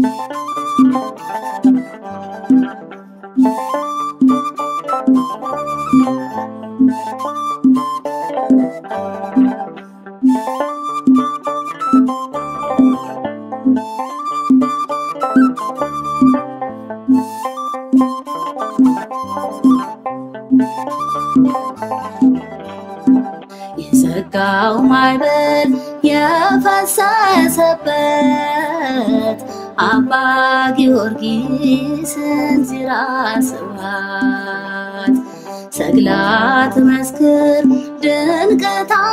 የዘጋው ማዕበል የፈሰሰበት አባ ጊዮርጊስን ዚራ ስብሐት ሰግላት መስክር ድንቅ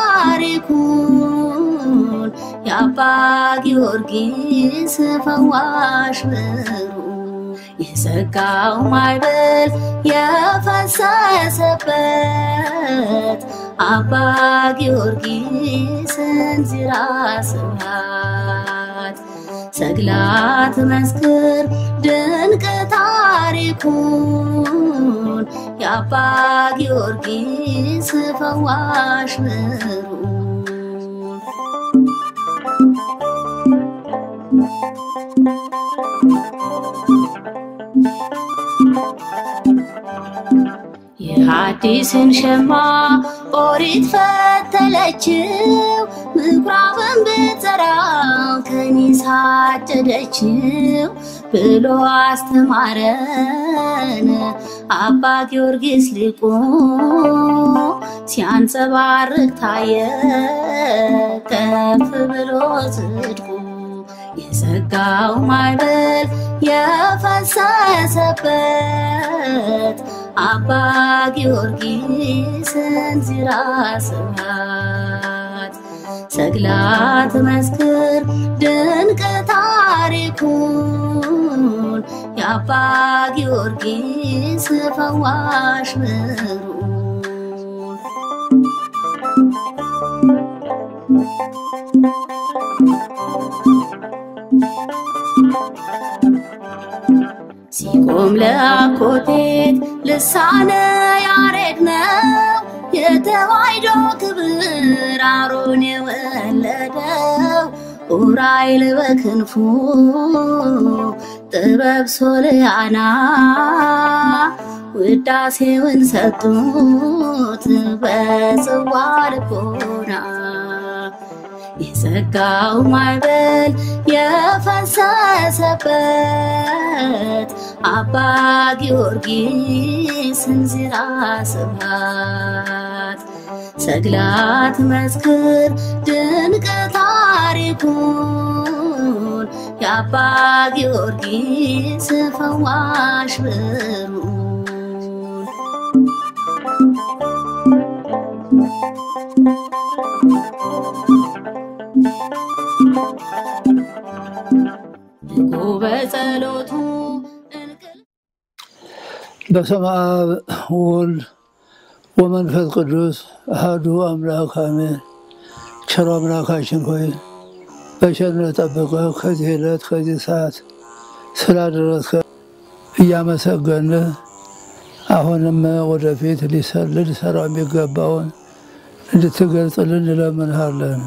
ታሪኩን የአባ ጊዮርጊስ ፈዋሽ ብሩ የዘጋው ማዕበል የፈሰሰበት አባ ጊዮርጊስን ዚራ ስብሐት ሰግላት መስክር ድንቅ ታሪኩን የአባ ጊዮርጊስ ፈዋሽ ብሩ የሐዲስን ሸማ ኦሪት ፈተለችው ምኩራብን ብትዘራው ከኒሳ አጨደችው ብሎ አስተማረን አባ ጊዮርጊስ ሊቁ ሲያንጸባርቅ ታየ ከፍ ብሎ ጽድቁ የዘጋው ማዕበል የፈሰሰበት አባ ጊዮርጊስን ዚራ ስብሐት ሰግላት መስክር ድንቅ ታሪኩን የአባ ጊዮርጊስ ፈዋሽ ብሩ ሲቆም ለአኮቴት ልሳነ ያሬድ ነው የተዋሕዶ ክብር አሮን የወለደው ኡራኤል በክንፉ ጥበብ ሶልያና ውዳሴውን ሰጡት በጽዋ ልቦና የዘጋው ማዕበል የፈሰሰበት አባ ጊዮርጊስን ዚራ ስብሐት ሰግላት መስክር ድንቅ ታሪኩን የአባ ጊዮርጊስ ፈዋሽ ብሩ ንቁ በጸሎቱ እንቅልፍ በስመ አብ ወወልድ ወመንፈስ ቅዱስ አሐዱ አምላክ አሜን። ቸሮ አምላካችን ሆይ በቸርነት ጠብቀህ ከዚህ ዕለት ከዚህ ሰዓት ስላደረስከ እያመሰገን አሁንም ወደፊት ሊሰ- ልንሰራው የሚገባውን እንድትገልጽልን እንለምንሃለን።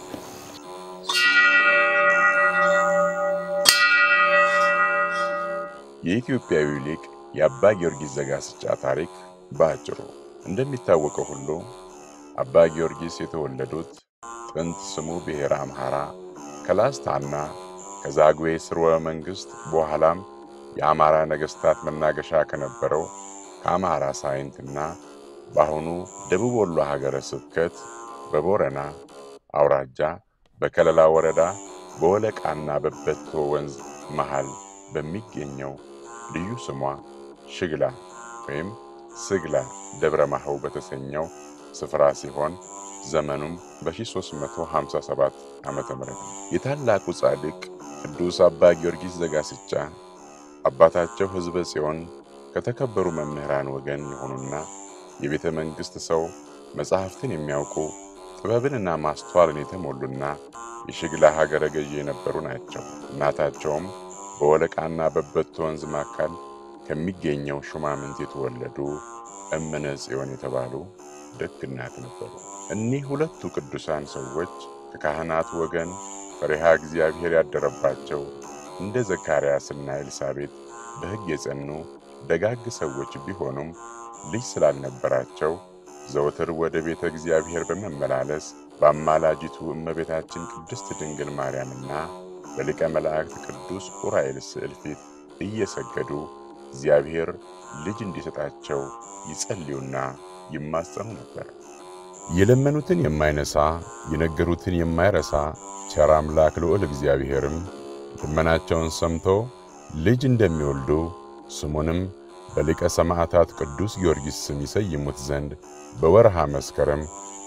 የኢትዮጵያዊ ሊቅ የአባ ጊዮርጊስ ዘጋስጫ ታሪክ በአጭሩ እንደሚታወቀው ሁሉ አባ ጊዮርጊስ የተወለዱት ጥንት ስሙ ብሔረ አምሐራ ከላስታና ከዛግዌ ስርወ መንግሥት በኋላም የአማራ ነገሥታት መናገሻ ከነበረው ከአምሐራ ሳይንትና በአሁኑ ደቡብ ወሎ ሀገረ ስብከት በቦረና አውራጃ በከለላ ወረዳ በወለቃና በበቶ ወንዝ መሃል በሚገኘው ልዩ ስሟ ሽግላ ወይም ስግላ ደብረ ማህው በተሰኘው ስፍራ ሲሆን ዘመኑም በ1357 ዓመተ ምህረት ነው። የታላቁ ጻድቅ ቅዱስ አባ ጊዮርጊስ ዘጋስጫ አባታቸው ሕዝበ ጽዮን ከተከበሩ መምህራን ወገን የሆኑና የቤተ መንግሥት ሰው መጻሕፍትን የሚያውቁ ጥበብንና ማስተዋልን የተሞሉና የሽግላ ሀገረ ገዢ የነበሩ ናቸው። እናታቸውም በወለቃና በበቶ ወንዝ መካከል ከሚገኘው ሹማምንት የተወለዱ እምነ ጽዮን የተባሉ ደግ እናት ነበሩ። እኒህ ሁለቱ ቅዱሳን ሰዎች ከካህናት ወገን ፈሪሃ እግዚአብሔር ያደረባቸው እንደ ዘካርያስና ኤልሳቤጥ በሕግ የጸኑ ደጋግ ሰዎች ቢሆኑም ልጅ ስላልነበራቸው ዘወትር ወደ ቤተ እግዚአብሔር በመመላለስ በአማላጅቱ እመቤታችን ቅድስት ድንግል ማርያምና በሊቀ መላእክት ቅዱስ ዑራኤል ስዕል ፊት እየሰገዱ እግዚአብሔር ልጅ እንዲሰጣቸው ይጸልዩና ይማጸኑ ነበር። የለመኑትን የማይነሳ የነገሩትን የማይረሳ ቸር አምላክ ልዑል እግዚአብሔርም ልመናቸውን ሰምቶ ልጅ እንደሚወልዱ ስሙንም በሊቀ ሰማዕታት ቅዱስ ጊዮርጊስ ስም ይሰይሙት ዘንድ በወርሃ መስከረም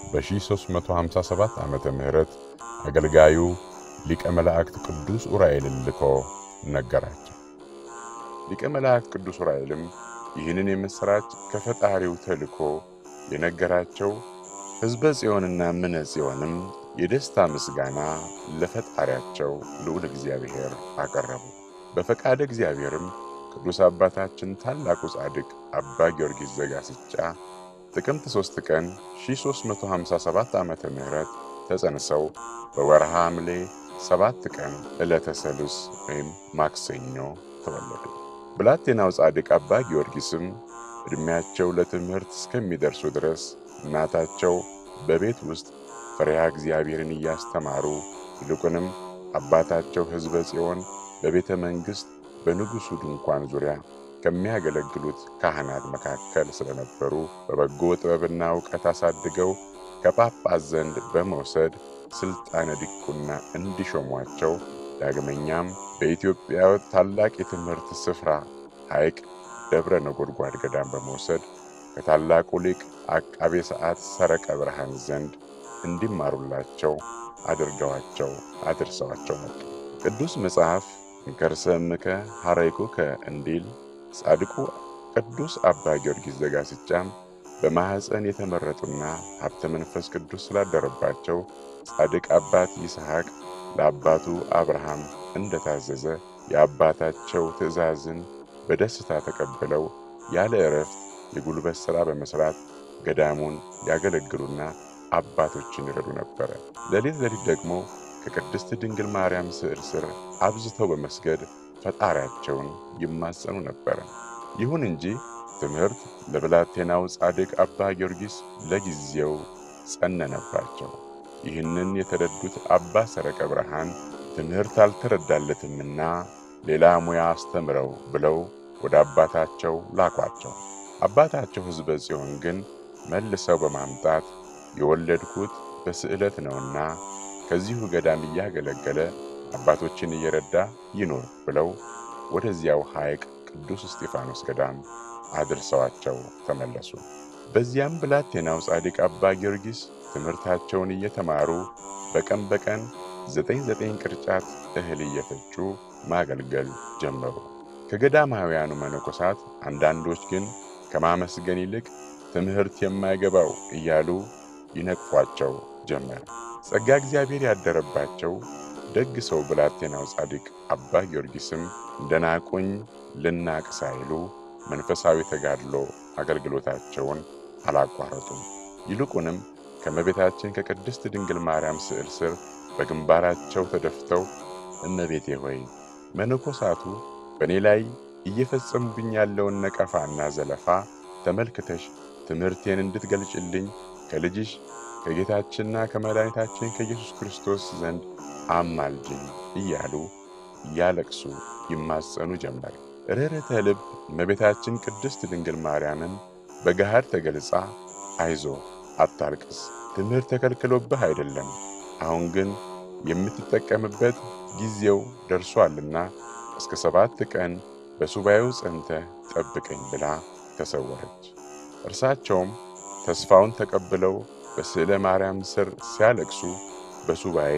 በ357 ዓመተ ምህረት አገልጋዩ ሊቀ መላእክት ቅዱስ ዑራኤልን ልኮ ነገራቸው። ሊቀ መላእክት ቅዱስ ዑራኤልም ይህንን የምሥራች ከፈጣሪው ተልኮ የነገራቸው ሕዝበ ጽዮንና ምነ ጽዮንም የደስታ ምስጋና ለፈጣሪያቸው ልዑል እግዚአብሔር አቀረቡ። በፈቃደ እግዚአብሔርም ቅዱስ አባታችን ታላቁ ጻድቅ አባ ጊዮርጊስ ዘጋስጫ ጥቅምት 3 ቀን 357 ዓመተ ምህረት ተጸንሰው በወርሃ ሐምሌ ሰባት ቀን ዕለተ ሰሉስ ወይም ማክሰኞ ተወለዱ። ብላቴናው ጻድቅ አባ ጊዮርጊስም ዕድሜያቸው ለትምህርት እስከሚደርሱ ድረስ እናታቸው በቤት ውስጥ ፈሪሃ እግዚአብሔርን እያስተማሩ ይልቁንም አባታቸው ሕዝበ ጽዮን በቤተ መንግሥት በንጉሡ ድንኳን ዙሪያ ከሚያገለግሉት ካህናት መካከል ስለነበሩ በበጎ ጥበብና ዕውቀት አሳድገው ከጳጳስ ዘንድ በመውሰድ ሥልጣነ ዲቁና እንዲሾሟቸው ዳግመኛም በኢትዮጵያ ታላቅ የትምህርት ስፍራ ሐይቅ ደብረ ነጎድጓድ ገዳም በመውሰድ ከታላቁ ሊቅ አቃቤ ሰዓት ሰረቀ ብርሃን ዘንድ እንዲማሩላቸው አድርገዋቸው አድርሰዋቸው መጡ። ቅዱስ መጽሐፍ እንከርሰ እምከ ሐረይኩከ እንዲል ጻድቁ ቅዱስ አባ ጊዮርጊስ ዘጋስጫም በማኅፀን የተመረጡና ሀብተ መንፈስ ቅዱስ ስላደረባቸው ጻድቅ አባት ይስሐቅ ለአባቱ አብርሃም እንደታዘዘ የአባታቸው ትእዛዝን በደስታ ተቀብለው ያለ ዕረፍት የጉልበት ሥራ በመሥራት ገዳሙን ያገለግሉና አባቶችን ይረዱ ነበረ። ሌሊት ሌሊት ደግሞ ከቅድስት ድንግል ማርያም ስዕል ስር አብዝተው በመስገድ ፈጣሪያቸውን ይማጸኑ ነበረ። ይሁን እንጂ ትምህርት ለብላቴናው ጻድቅ አባ ጊዮርጊስ ለጊዜው ጸነነባቸው። ይህንን የተረዱት አባ ሰረቀ ብርሃን ትምህርት አልተረዳለትምና ሌላ ሙያ አስተምረው ብለው ወደ አባታቸው ላኳቸው። አባታቸው ሕዝበ ጽዮን ግን መልሰው በማምጣት የወለድኩት በስዕለት ነውና ከዚሁ ገዳም እያገለገለ አባቶችን እየረዳ ይኖር ብለው ወደዚያው ሐይቅ ቅዱስ እስጢፋኖስ ገዳም አድርሰዋቸው ተመለሱ። በዚያም ብላቴናው ጻድቅ አባ ጊዮርጊስ ትምህርታቸውን እየተማሩ በቀን በቀን ዘጠኝ ዘጠኝ ቅርጫት እህል እየፈጩ ማገልገል ጀመሩ። ከገዳማውያኑ መነኮሳት አንዳንዶች ግን ከማመስገን ይልቅ ትምህርት የማይገባው እያሉ ይነቅፏቸው ጀመር። ጸጋ እግዚአብሔር ያደረባቸው ደግ ሰው ብላቴናው ጻድቅ አባ ጊዮርጊስም እንደናቁኝ ልናቅ ሳይሉ መንፈሳዊ ተጋድሎ አገልግሎታቸውን አላቋረጡም። ይልቁንም ከእመቤታችን ከቅድስት ድንግል ማርያም ስዕል ስር በግንባራቸው ተደፍተው እመቤቴ ሆይ መነኮሳቱ በእኔ ላይ እየፈጸሙብኝ ያለውን ነቀፋና ዘለፋ ተመልክተሽ ትምህርቴን እንድትገልጭልኝ ከልጅሽ ከጌታችንና ከመድኃኒታችን ከኢየሱስ ክርስቶስ ዘንድ አማልጅኝ እያሉ እያለቅሱ ይማጸኑ ጀመር። ርኅርኅተ ልብ እመቤታችን ቅድስት ድንግል ማርያምም በገሃድ ተገልጻ አይዞ አታልቅስ፣ ትምህርት ተከልክሎብህ አይደለም፣ አሁን ግን የምትጠቀምበት ጊዜው ደርሷልና እስከ ሰባት ቀን በሱባኤው ጸንተህ ጠብቀኝ ብላ ተሰወረች። እርሳቸውም ተስፋውን ተቀብለው በስዕለ ማርያም ስር ሲያለቅሱ በሱባኤ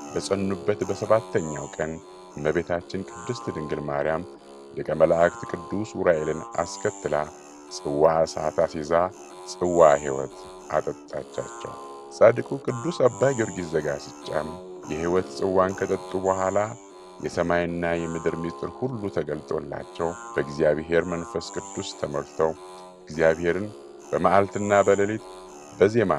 በጸኑበት በሰባተኛው ቀን እመቤታችን ቅድስት ድንግል ማርያም ሊቀ መላእክት ቅዱስ ዑራኤልን አስከትላ ጽዋ እሳት አስይዛ ጽዋ ሕይወት አጠጣቻቸው። ጻድቁ ቅዱስ አባ ጊዮርጊስ ዘጋስጫም የሕይወት ጽዋን ከጠጡ በኋላ የሰማይና የምድር ምስጢር ሁሉ ተገልጦላቸው በእግዚአብሔር መንፈስ ቅዱስ ተሞልተው እግዚአብሔርን በመዓልትና በሌሊት በዜማ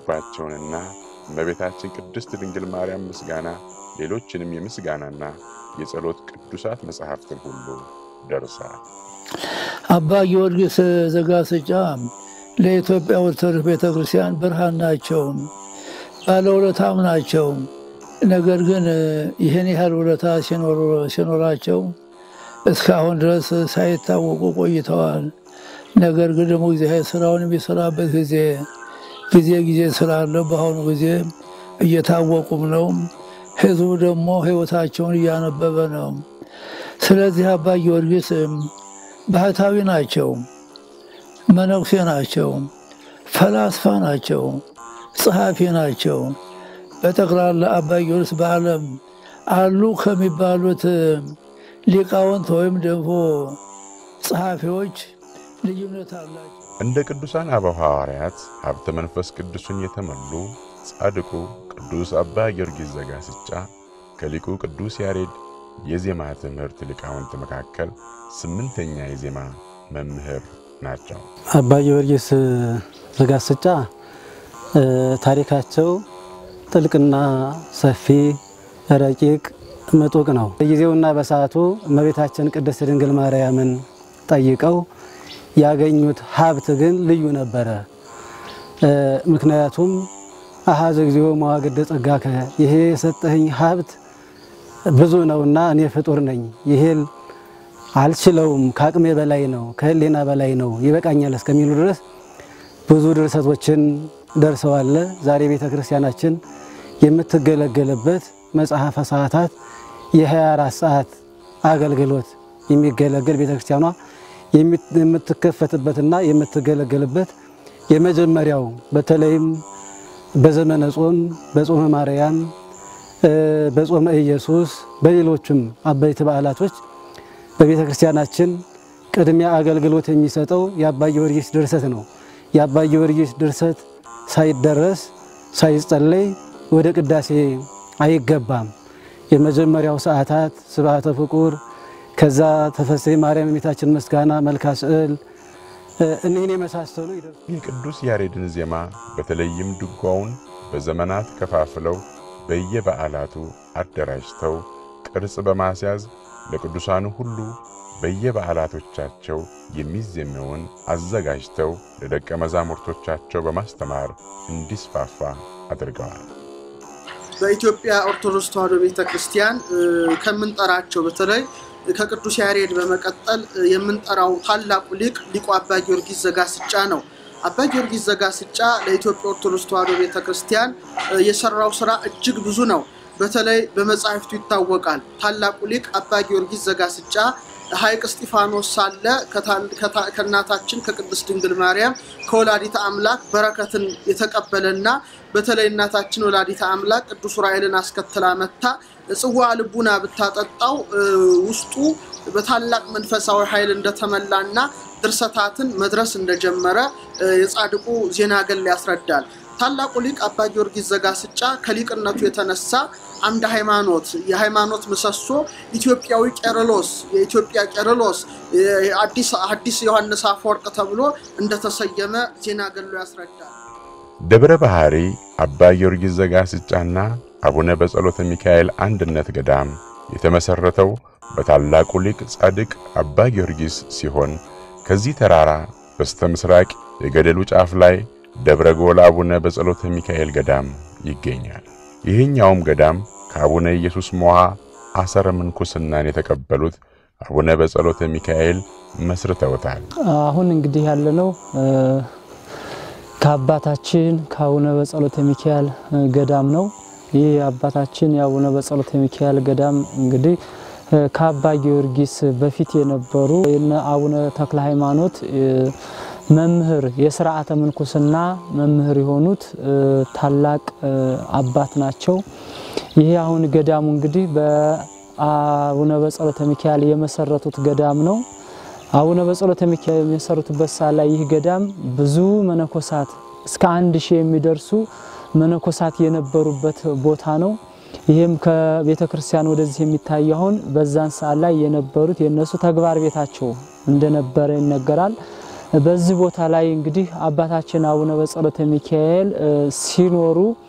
የሚያመሰግኑባቸውንና እመቤታችን ቅድስት ድንግል ማርያም ምስጋና ሌሎችንም የምስጋናና የጸሎት ቅዱሳት መጽሐፍትን ሁሉ ደርሰዋል። አባ ጊዮርጊስ ዘጋስጫ ለኢትዮጵያ ኦርቶዶክስ ቤተ ክርስቲያን ብርሃን ናቸው፣ ባለውለታም ናቸው። ነገር ግን ይህን ያህል ውለታ ሲኖራቸው እስካሁን ድረስ ሳይታወቁ ቆይተዋል። ነገር ግን ደግሞ እግዚአብሔር ስራውን የሚሰራበት ጊዜ ጊዜ ጊዜ ስላለው በአሁኑ ጊዜ እየታወቁም ነው። ህዝቡ ደግሞ ህይወታቸውን እያነበበ ነው። ስለዚህ አባ ጊዮርጊስ ባህታዊ ናቸው፣ መነኩሴ ናቸው፣ ፈላስፋ ናቸው፣ ጸሐፊ ናቸው። በጠቅላላ አባ ጊዮርጊስ በዓለም አሉ ከሚባሉት ሊቃውንት ወይም ደግሞ ጸሐፊዎች ልዩነት አላቸው። እንደ ቅዱሳን አበው ሐዋርያት ሀብተ መንፈስ ቅዱስን የተመሉ ጻድቁ ቅዱስ አባ ጊዮርጊስ ዘጋስጫ ከሊቁ ቅዱስ ያሬድ የዜማ ትምህርት ሊቃውንት መካከል ስምንተኛ የዜማ መምህር ናቸው። አባ ጊዮርጊስ ዘጋስጫ ታሪካቸው ጥልቅና ሰፊ ረቂቅ ምጡቅ ነው። በጊዜውና በሰዓቱ እመቤታችን ቅድስት ድንግል ማርያምን ጠይቀው ያገኙት ሀብት ግን ልዩ ነበረ። ምክንያቱም አሃዝ እግዚኦ መዋግደ ጸጋከ፣ ይሄ የሰጠኸኝ ሀብት ብዙ ነውና እኔ ፍጡር ነኝ፣ ይሄን አልችለውም፣ ከአቅሜ በላይ ነው፣ ከህሌና በላይ ነው፣ ይበቃኛል እስከሚሉ ድረስ ብዙ ድርሰቶችን ደርሰዋል። ዛሬ ቤተ ክርስቲያናችን የምትገለገልበት መጽሐፈ ሰዓታት የ24 ሰዓት አገልግሎት የሚገለገል ቤተ ክርስቲያኗ የምትከፈትበትና የምትገለገልበት የመጀመሪያው በተለይም በዘመነ ጾም በጾመ ማርያም በጾመ ኢየሱስ በሌሎችም አበይት በዓላቶች በቤተ ክርስቲያናችን ቅድሚያ አገልግሎት የሚሰጠው የአባ ጊዮርጊስ ድርሰት ነው። የአባ ጊዮርጊስ ድርሰት ሳይደረስ ሳይጸለይ ወደ ቅዳሴ አይገባም። የመጀመሪያው ሰዓታት ስብሐተ ፍቁር፣ ከዛ ተፈሥሒ ማርያም የእመቤታችን ምስጋና፣ መልካ ስዕል እኒህን የመሳሰሉ ይደርሱ። የቅዱስ ያሬድን ዜማ በተለይም ድጓውን በዘመናት ከፋፍለው በየበዓላቱ አደራጅተው ቅርጽ በማስያዝ ለቅዱሳኑ ሁሉ በየበዓላቶቻቸው የሚዜመውን አዘጋጅተው ለደቀ መዛሙርቶቻቸው በማስተማር እንዲስፋፋ አድርገዋል። በኢትዮጵያ ኦርቶዶክስ ተዋሕዶ ቤተ ክርስቲያን ከምንጠራቸው በተለይ ከቅዱስ ያሬድ በመቀጠል የምንጠራው ታላቁ ሊቅ ሊቁ አባ ጊዮርጊስ ዘጋስጫ ነው። አባ ጊዮርጊስ ዘጋስጫ ለኢትዮጵያ ኦርቶዶክስ ተዋሕዶ ቤተ ክርስቲያን የሰራው ስራ እጅግ ብዙ ነው። በተለይ በመጻሕፍቱ ይታወቃል። ታላቁ ሊቅ አባ ጊዮርጊስ ዘጋስጫ ሐይቅ እስጢፋኖስ ሳለ ከእናታችን ከቅድስት ድንግል ማርያም ከወላዲተ አምላክ በረከትን የተቀበለና በተለይ እናታችን ወላዲተ አምላክ ቅዱስ ዑራኤልን አስከትላ መታ ጽዋ ልቡና ብታጠጣው ውስጡ በታላቅ መንፈሳዊ ኃይል እንደተመላና ድርሰታትን መድረስ እንደጀመረ የጻድቁ ዜና ገል ያስረዳል። ታላቁ ሊቅ አባ ጊዮርጊስ ዘጋስጫ ከሊቅነቱ የተነሳ አምደ ሃይማኖት፣ የሃይማኖት ምሰሶ፣ ኢትዮጵያዊ ቄርሎስ፣ የኢትዮጵያ ቄርሎስ፣ አዲስ ዮሐንስ አፈወርቅ ተብሎ እንደተሰየመ ዜና ገሎ ያስረዳል። ደብረ ባህሪ አባ ጊዮርጊስ ዘጋስጫና አቡነ በጸሎተ ሚካኤል አንድነት ገዳም የተመሰረተው በታላቁ ሊቅ ጻድቅ አባ ጊዮርጊስ ሲሆን ከዚህ ተራራ በስተ ምስራቅ የገደሉ ጫፍ ላይ ደብረ ጎል አቡነ በጸሎተ ሚካኤል ገዳም ይገኛል። ይህኛውም ገዳም ከአቡነ ኢየሱስ ሞዓ አሰረ ምንኩስናን የተቀበሉት አቡነ በጸሎተ ሚካኤል መስርተውታል። አሁን እንግዲህ ያለነው ከአባታችን ከአቡነ በጸሎተ ሚካኤል ገዳም ነው። ይህ አባታችን የአቡነ በጸሎተ ሚካኤል ገዳም እንግዲህ ከአባ ጊዮርጊስ በፊት የነበሩ የነ አቡነ ተክለ ሃይማኖት መምህር የስርዓተ ምንኩስና መምህር የሆኑት ታላቅ አባት ናቸው። ይሄ አሁን ገዳሙ እንግዲህ በአቡነ በጸሎተ ሚካኤል የመሰረቱት ገዳም ነው። አቡነ በጸሎተ ሚካኤል የመሰረቱበት ሰዓት ላይ ይህ ገዳም ብዙ መነኮሳት እስከ አንድ ሺህ የሚደርሱ መነኮሳት የነበሩበት ቦታ ነው። ይህም ከቤተ ክርስቲያን ወደዚህ የሚታይ አሁን በዛን ሰዓት ላይ የነበሩት የነሱ ተግባር ቤታቸው እንደነበረ ይነገራል። በዚህ ቦታ ላይ እንግዲህ አባታችን አቡነ በጸሎተ ሚካኤል ሲኖሩ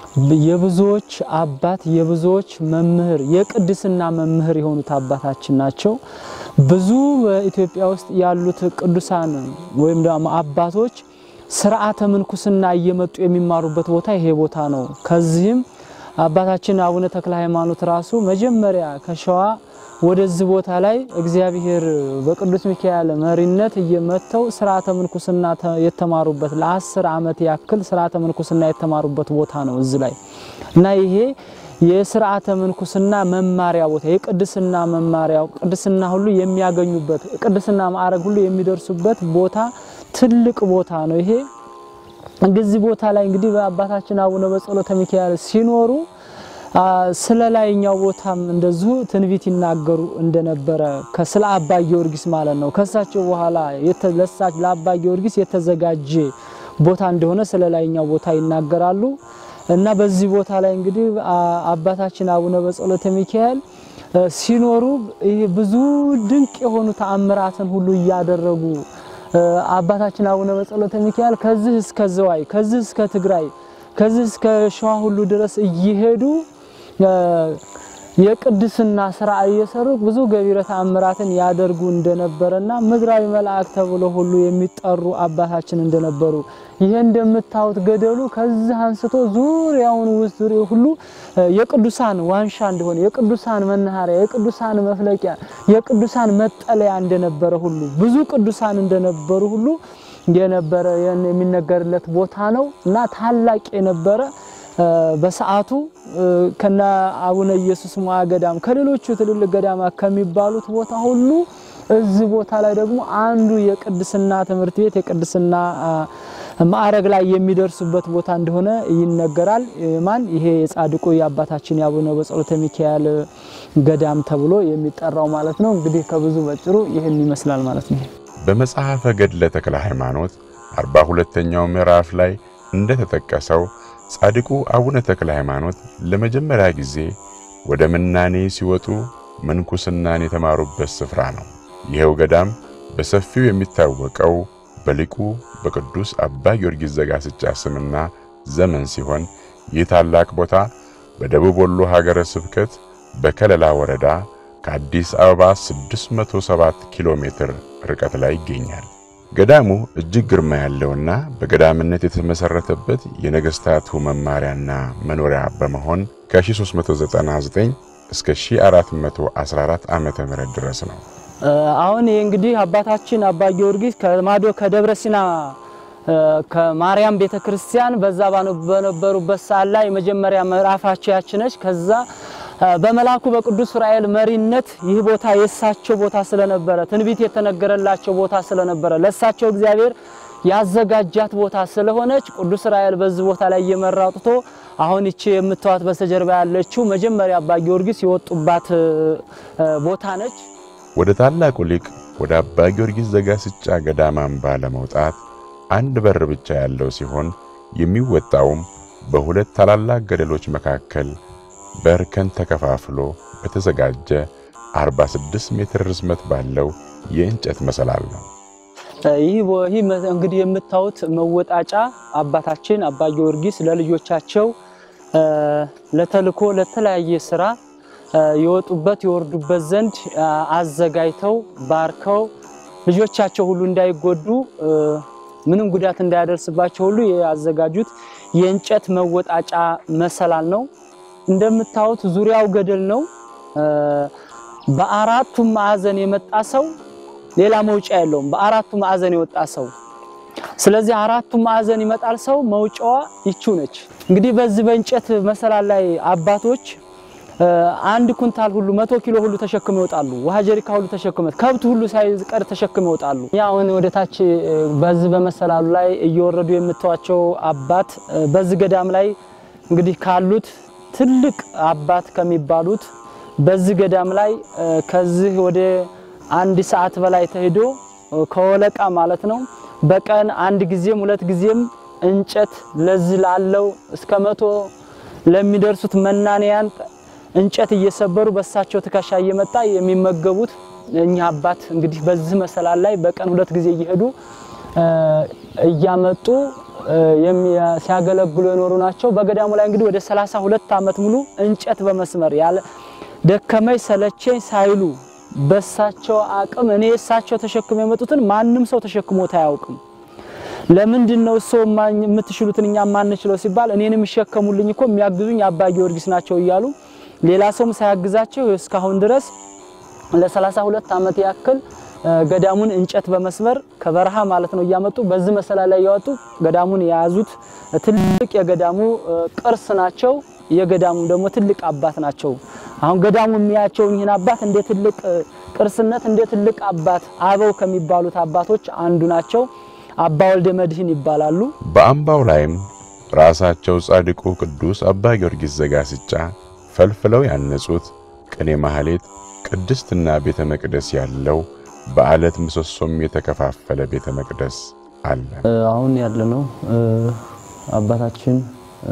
የብዙዎች አባት የብዙዎች መምህር የቅድስና መምህር የሆኑት አባታችን ናቸው። ብዙ በኢትዮጵያ ውስጥ ያሉት ቅዱሳን ወይም ደግሞ አባቶች ስርዓተ ምንኩስና እየመጡ የሚማሩበት ቦታ ይሄ ቦታ ነው። ከዚህም አባታችን አቡነ ተክለ ሃይማኖት ራሱ መጀመሪያ ከሸዋ ወደዚህ ቦታ ላይ እግዚአብሔር በቅዱስ ሚካኤል መሪነት እየመተው ስርዓተ ምንኩስና የተማሩበት ለአስር ዓመት ያክል ስርዓተ ምንኩስና የተማሩበት ቦታ ነው እዚህ ላይ እና ይሄ የስርዓተ ምንኩስና መማሪያ ቦታ የቅድስና መማሪያው ቅድስና ሁሉ የሚያገኙበት ቅድስና ማዕረግ ሁሉ የሚደርሱበት ቦታ ትልቅ ቦታ ነው። ይሄ እዚህ ቦታ ላይ እንግዲህ በአባታችን አቡነ በጸሎተ ሚካኤል ሲኖሩ ስለ ላይኛው ቦታም እንደዚሁ ትንቢት ይናገሩ እንደነበረ ከስለ አባ ጊዮርጊስ ማለት ነው። ከሳቸው በኋላ ለሳች ለአባ ጊዮርጊስ የተዘጋጀ ቦታ እንደሆነ ስለ ላይኛው ቦታ ይናገራሉ እና በዚህ ቦታ ላይ እንግዲህ አባታችን አቡነ በጸሎተ ሚካኤል ሲኖሩ ይህ ብዙ ድንቅ የሆኑ ተአምራትን ሁሉ እያደረጉ አባታችን አቡነ በጸሎተ ሚካኤል ከዚህ እስከ ዘዋይ ከዚህ እስከ ትግራይ ከዚህ እስከ ሸዋ ሁሉ ድረስ እየሄዱ የቅድስና ስራ እየሰሩ ብዙ ገቢረ ተአምራትን ያደርጉ እንደነበረና ምድራዊ መልአክ ተብሎ ሁሉ የሚጠሩ አባታችን እንደነበሩ ይሄ እንደምታዩት ገደሉ ከዚህ አንስቶ ዙሪያውን ውስጥ ዙሪያው ሁሉ የቅዱሳን ዋንሻ እንደሆነ የቅዱሳን መናኸሪያ፣ የቅዱሳን መፍለቂያ፣ የቅዱሳን መጠለያ እንደነበረ ሁሉ ብዙ ቅዱሳን እንደነበሩ ሁሉ የነበረ የሚነገርለት ቦታ ነው እና ታላቅ የነበረ በሰዓቱ ከነ አቡነ ኢየሱስ ሞዐ ገዳም ከሌሎቹ ትልልቅ ገዳማት ከሚባሉት ቦታ ሁሉ እዚህ ቦታ ላይ ደግሞ አንዱ የቅድስና ትምህርት ቤት የቅድስና ማዕረግ ላይ የሚደርሱበት ቦታ እንደሆነ ይነገራል። ማን ይሄ የጻድቁ የአባታችን የአቡነ በጸሎተ ሚካኤል ገዳም ተብሎ የሚጠራው ማለት ነው። እንግዲህ ከብዙ በጭሩ ይህን ይመስላል ማለት ነው። በመጽሐፈ ገድለ ተክለ ሃይማኖት አርባ ሁለተኛው ምዕራፍ ላይ እንደተጠቀሰው ጻድቁ አቡነ ተክለ ሃይማኖት ለመጀመሪያ ጊዜ ወደ ምናኔ ሲወጡ ምንኩስናን የተማሩበት ስፍራ ነው። ይኸው ገዳም በሰፊው የሚታወቀው በሊቁ በቅዱስ አባ ጊዮርጊስ ዘጋስጫ ስምና ዘመን ሲሆን ይህ ታላቅ ቦታ በደቡብ ወሎ ሀገረ ስብከት በከለላ ወረዳ ከአዲስ አበባ 607 ኪሎ ሜትር ርቀት ላይ ይገኛል። ገዳሙ እጅግ ግርማ ያለውና በገዳምነት የተመሰረተበት የነገስታቱ መማሪያና መኖሪያ በመሆን ከ1399 እስከ 1414 ዓመተ ምህረት ድረስ ነው። አሁን ይህ እንግዲህ አባታችን አባ ጊዮርጊስ ከማዶ ከደብረ ሲና ከማርያም ቤተክርስቲያን በዛ በነበሩበት ሰዓት ላይ የመጀመሪያ ምዕራፋቸው ያችነች ከዛ በመልአኩ በቅዱስ ዑራኤል መሪነት ይህ ቦታ የእሳቸው ቦታ ስለነበረ ትንቢት የተነገረላቸው ቦታ ስለነበረ ለእሳቸው እግዚአብሔር ያዘጋጃት ቦታ ስለሆነች ቅዱስ ዑራኤል በዚህ ቦታ ላይ እየመራ አውጥቶ አሁን ይቺ የምታዩት በስተጀርባ ያለችው መጀመሪያ አባ ጊዮርጊስ የወጡባት ቦታ ነች። ወደ ታላቁ ሊቅ ወደ አባ ጊዮርጊስ ዘጋስጫ ገዳም አምባ ለመውጣት አንድ በር ብቻ ያለው ሲሆን የሚወጣውም በሁለት ታላላቅ ገደሎች መካከል በእርከን ተከፋፍሎ በተዘጋጀ 46 ሜትር ርዝመት ባለው የእንጨት መሰላል ነው። ይህ ይህ እንግዲህ የምታዩት መወጣጫ አባታችን አባ ጊዮርጊስ ለልጆቻቸው ለተልኮ ለተለያየ ስራ የወጡበት የወርዱበት ዘንድ አዘጋጅተው ባርከው ልጆቻቸው ሁሉ እንዳይጎዱ ምንም ጉዳት እንዳያደርስባቸው ሁሉ ያዘጋጁት የእንጨት መወጣጫ መሰላል ነው። እንደምታዩት ዙሪያው ገደል ነው። በአራቱም ማዕዘን የመጣ ሰው ሌላ መውጫ የለውም። በአራቱ ማዕዘን የወጣ ሰው ስለዚህ አራቱ ማዕዘን ይመጣል ሰው መውጫዋ ይቺው ነች። እንግዲህ በዚህ በእንጨት መሰላል ላይ አባቶች አንድ ኩንታል ሁሉ መቶ ኪሎ ሁሉ ተሸክመው ይወጣሉ። ውሃ ጀሪካ ሁሉ ተሸክመው ከብት ሁሉ ሳይቀር ተሸክመው ይወጣሉ። ያ አሁን ወደ ታች በዚህ በመሰላሉ ላይ እየወረዱ የምታዩቸው አባት በዚህ ገዳም ላይ እንግዲህ ካሉት ትልቅ አባት ከሚባሉት በዚህ ገዳም ላይ ከዚህ ወደ አንድ ሰዓት በላይ ተሄዶ ከወለቃ ማለት ነው በቀን አንድ ጊዜም ሁለት ጊዜም እንጨት ለዚህ ላለው እስከ መቶ ለሚደርሱት መናንያን እንጨት እየሰበሩ በሳቸው ትከሻ እየመጣ የሚመገቡት እኚህ አባት እንግዲህ በዚህ መሰላል ላይ በቀን ሁለት ጊዜ እየሄዱ እያመጡ የሚያ- ሲያገለግሉ የኖሩ ናቸው። በገዳሙ ላይ እንግዲህ ወደ 32 ዓመት ሙሉ እንጨት በመስመር ያለ ደከመኝ ሰለቸኝ ሳይሉ በሳቸው አቅም እኔ እሳቸው ተሸክመው የመጡትን ማንም ሰው ተሸክሞት አያውቅም። ለምንድን ነው ሰው የምትችሉትን እኛ ማንችለው ሲባል እኔን የሚሸከሙልኝ እኮ የሚያግዙኝ አባ ጊዮርጊስ ናቸው እያሉ ሌላ ሰውም ሳያግዛቸው እስካሁን ድረስ ለ32 ዓመት ያክል እ፣ ገዳሙን እንጨት በመስመር ከበረሃ ማለት ነው እያመጡ በዚህ መሰላል ላይ ያወጡ ገዳሙን የያዙት ትልቅ የገዳሙ እ፣ ቅርስ ናቸው። የገዳሙ ደግሞ ትልቅ አባት ናቸው። አሁን ገዳሙ የሚያቸውን ይህን አባት እንደ ትልቅ እ፣ ቅርስነት እንደ ትልቅ አባት አበው ከሚባሉት አባቶች አንዱ ናቸው። አባ ወልደ መድህን ይባላሉ። በአምባው ላይም ራሳቸው ጻድቁ ቅዱስ አባ ጊዮርጊስ ዘጋስጫ ፈልፍለው ያነጹት ቅኔ ማህሌት፣ ቅድስትና ቤተ መቅደስ ያለው በዓለት ምሰሶም የተከፋፈለ ቤተ መቅደስ አለ። እ፣ አሁን ያለነው እ፣ አባታችን እ፣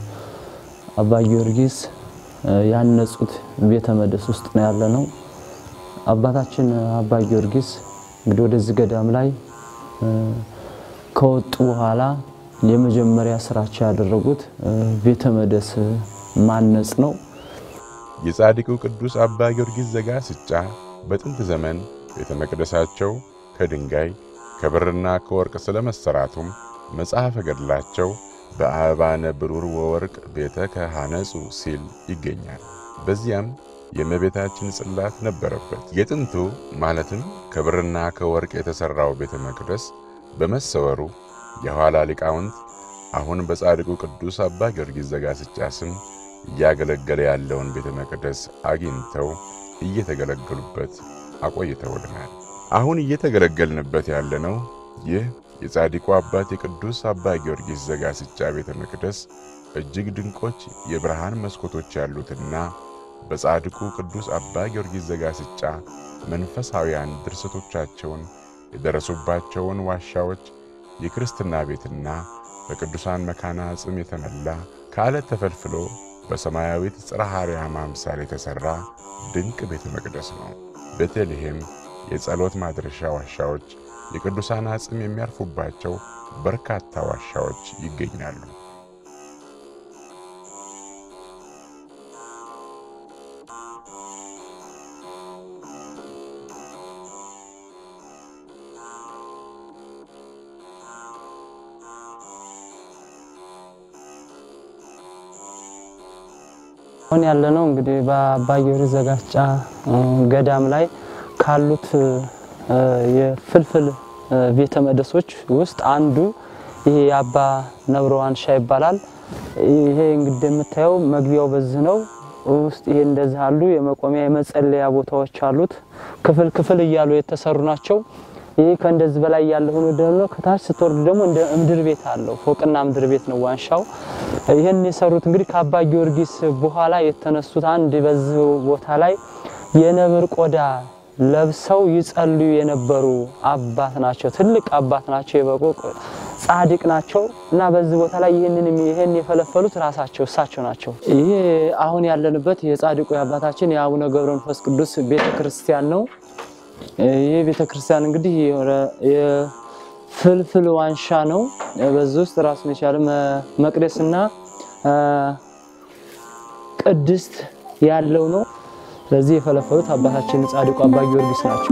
አባ ጊዮርጊስ እ፣ ያነጹት ቤተ መቅደስ ውስጥ ነው ያለነው። አባታችን አባ ጊዮርጊስ እንግዲህ ወደዚህ ገዳም ላይ እ፣ ከወጡ በኋላ የመጀመሪያ ስራቸው ያደረጉት እ፣ ቤተ መቅደስ ማነጽ ነው። የጻድቁ ቅዱስ አባ ጊዮርጊስ ዘጋስጫ በጥንት ዘመን ቤተ መቅደሳቸው ከድንጋይ ከብርና ከወርቅ ስለመሰራቱም መጽሐፈ ገድላቸው በአበባነ ብሩር ወወርቅ ቤተ ከሃነጹ ሲል ይገኛል። በዚያም የእመቤታችን ጽላት ነበረበት። የጥንቱ ማለትም ከብርና ከወርቅ የተሠራው ቤተ መቅደስ በመሰወሩ የኋላ ሊቃውንት አሁን በጻድቁ ቅዱስ አባ ጊዮርጊስ ዘጋስጫ ስም እያገለገለ ያለውን ቤተ መቅደስ አግኝተው እየተገለገሉበት አቆይተውልናል። አሁን እየተገለገልንበት ያለነው ይህ የጻድቁ አባት የቅዱስ አባ ጊዮርጊስ ዘጋስጫ ቤተ መቅደስ እጅግ ድንቆች የብርሃን መስኮቶች ያሉትና በጻድቁ ቅዱስ አባ ጊዮርጊስ ዘጋስጫ መንፈሳውያን ድርሰቶቻቸውን የደረሱባቸውን ዋሻዎች የክርስትና ቤትና በቅዱሳን መካና አጽም የተመላ ከዓለት ተፈልፍሎ በሰማያዊት ጽርሐ አርያም አምሳል የተሠራ ድንቅ ቤተ መቅደስ ነው። ቤተልሔም የጸሎት ማድረሻ ዋሻዎች፣ የቅዱሳን አጽም የሚያርፉባቸው በርካታ ዋሻዎች ይገኛሉ። አሁን ያለነው እንግዲህ በአባ ጊዮርጊስ ዘጋስጫ እ፣ ገዳም ላይ ካሉት እ፣ የፍልፍል እ፣ ቤተ መቅደሶች ውስጥ አንዱ ይሄ የአባ ነብረ ዋንሻ ይባላል። ይሄ እንግዲህ የምታየው መግቢያው በዚህ ነው። ውስጥ ይሄ እንደዚህ አሉ የመቆሚያ የመጸለያ ቦታዎች አሉት። ክፍል ክፍል እያሉ የተሰሩ ናቸው። ይህ ከእንደዚህ በላይ ያለ ሆኖ ደግሞ ከታች ስትወርድ ደግሞ እንደ ምድር ቤት አለው። ፎቅና ምድር ቤት ነው ዋንሻው። ይህን የሰሩት እንግዲህ ከአባ ጊዮርጊስ በኋላ የተነሱት አንድ በዚህ ቦታ ላይ የነብር ቆዳ ለብሰው ይጸልዩ የነበሩ አባት ናቸው። ትልቅ አባት ናቸው። የበቁ ጻድቅ ናቸው እና በዚህ ቦታ ላይ ይህንን ይህን የፈለፈሉት ራሳቸው እሳቸው ናቸው። ይሄ አሁን ያለንበት የጻድቁ የአባታችን የአቡነ ገብረ መንፈስ ቅዱስ ቤተ ክርስቲያን ነው። ይህ ቤተ ክርስቲያን እንግዲህ የሆነ- የፍልፍል ዋንሻ ነው። በዚህ ውስጥ ራሱን የቻለ መ- መቅደስና አ፣ ቅድስት ያለው ነው። ስለዚህ የፈለፈሉት አባታችን ጻድቁ አባ ጊዮርጊስ ናቸው።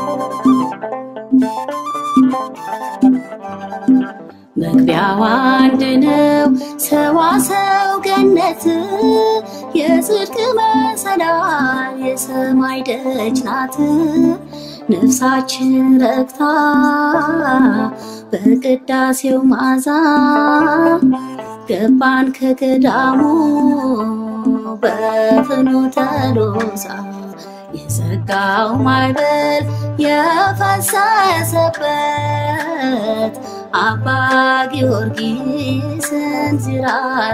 መግቢያው አንድ ነው ሰዋሰው ገነት የጽድቅ መሰላል የሰማይ ደጅ ናት። ነፍሳችን ረክታ በቅዳሴው ማዛ ገባን ከገዳሙ በፍኖተ ሎዛ የዘጋው ማዕበል የፈሰሰበት አባ ጊዮርጊስን ዚራ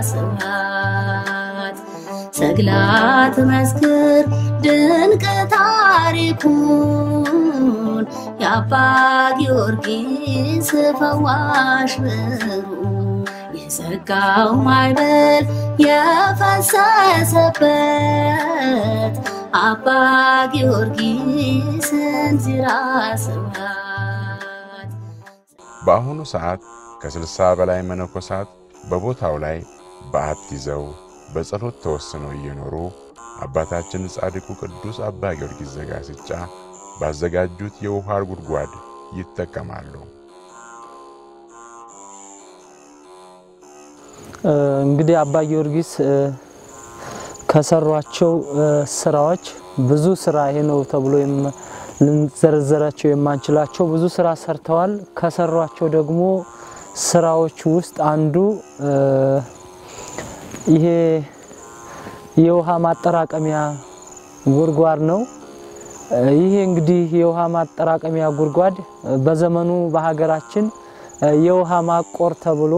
ስብሐት ሰግላት መስክር ድንቅ ታሪኩን የአባ ጊዮርጊስ ፈዋሽ ብሩ የዘጋው ማዕበል የፈሰሰበት አባ ጊዮርጊስን ዚራ ስብሐት በአሁኑ ሰዓት ከስልሳ በላይ መነኮሳት በቦታው ላይ በዓት ይዘው በጸሎት ተወስነው እየኖሩ አባታችን ጻድቁ ቅዱስ አባ ጊዮርጊስ ዘጋስጫ ባዘጋጁት የውሃ ጉድጓድ ይጠቀማሉ። እንግዲህ አባ ጊዮርጊስ ከሰሯቸው ስራዎች ብዙ ስራ ይሄ ነው ተብሎ ልንዘረዘራቸው የማንችላቸው ብዙ ስራ ሰርተዋል። ከሰሯቸው ደግሞ ስራዎች ውስጥ አንዱ ይሄ የውሃ ማጠራቀሚያ ጉድጓድ ነው። ይሄ እንግዲህ የውሃ ማጠራቀሚያ ጉድጓድ በዘመኑ በሀገራችን የውሃ ማቆር ተብሎ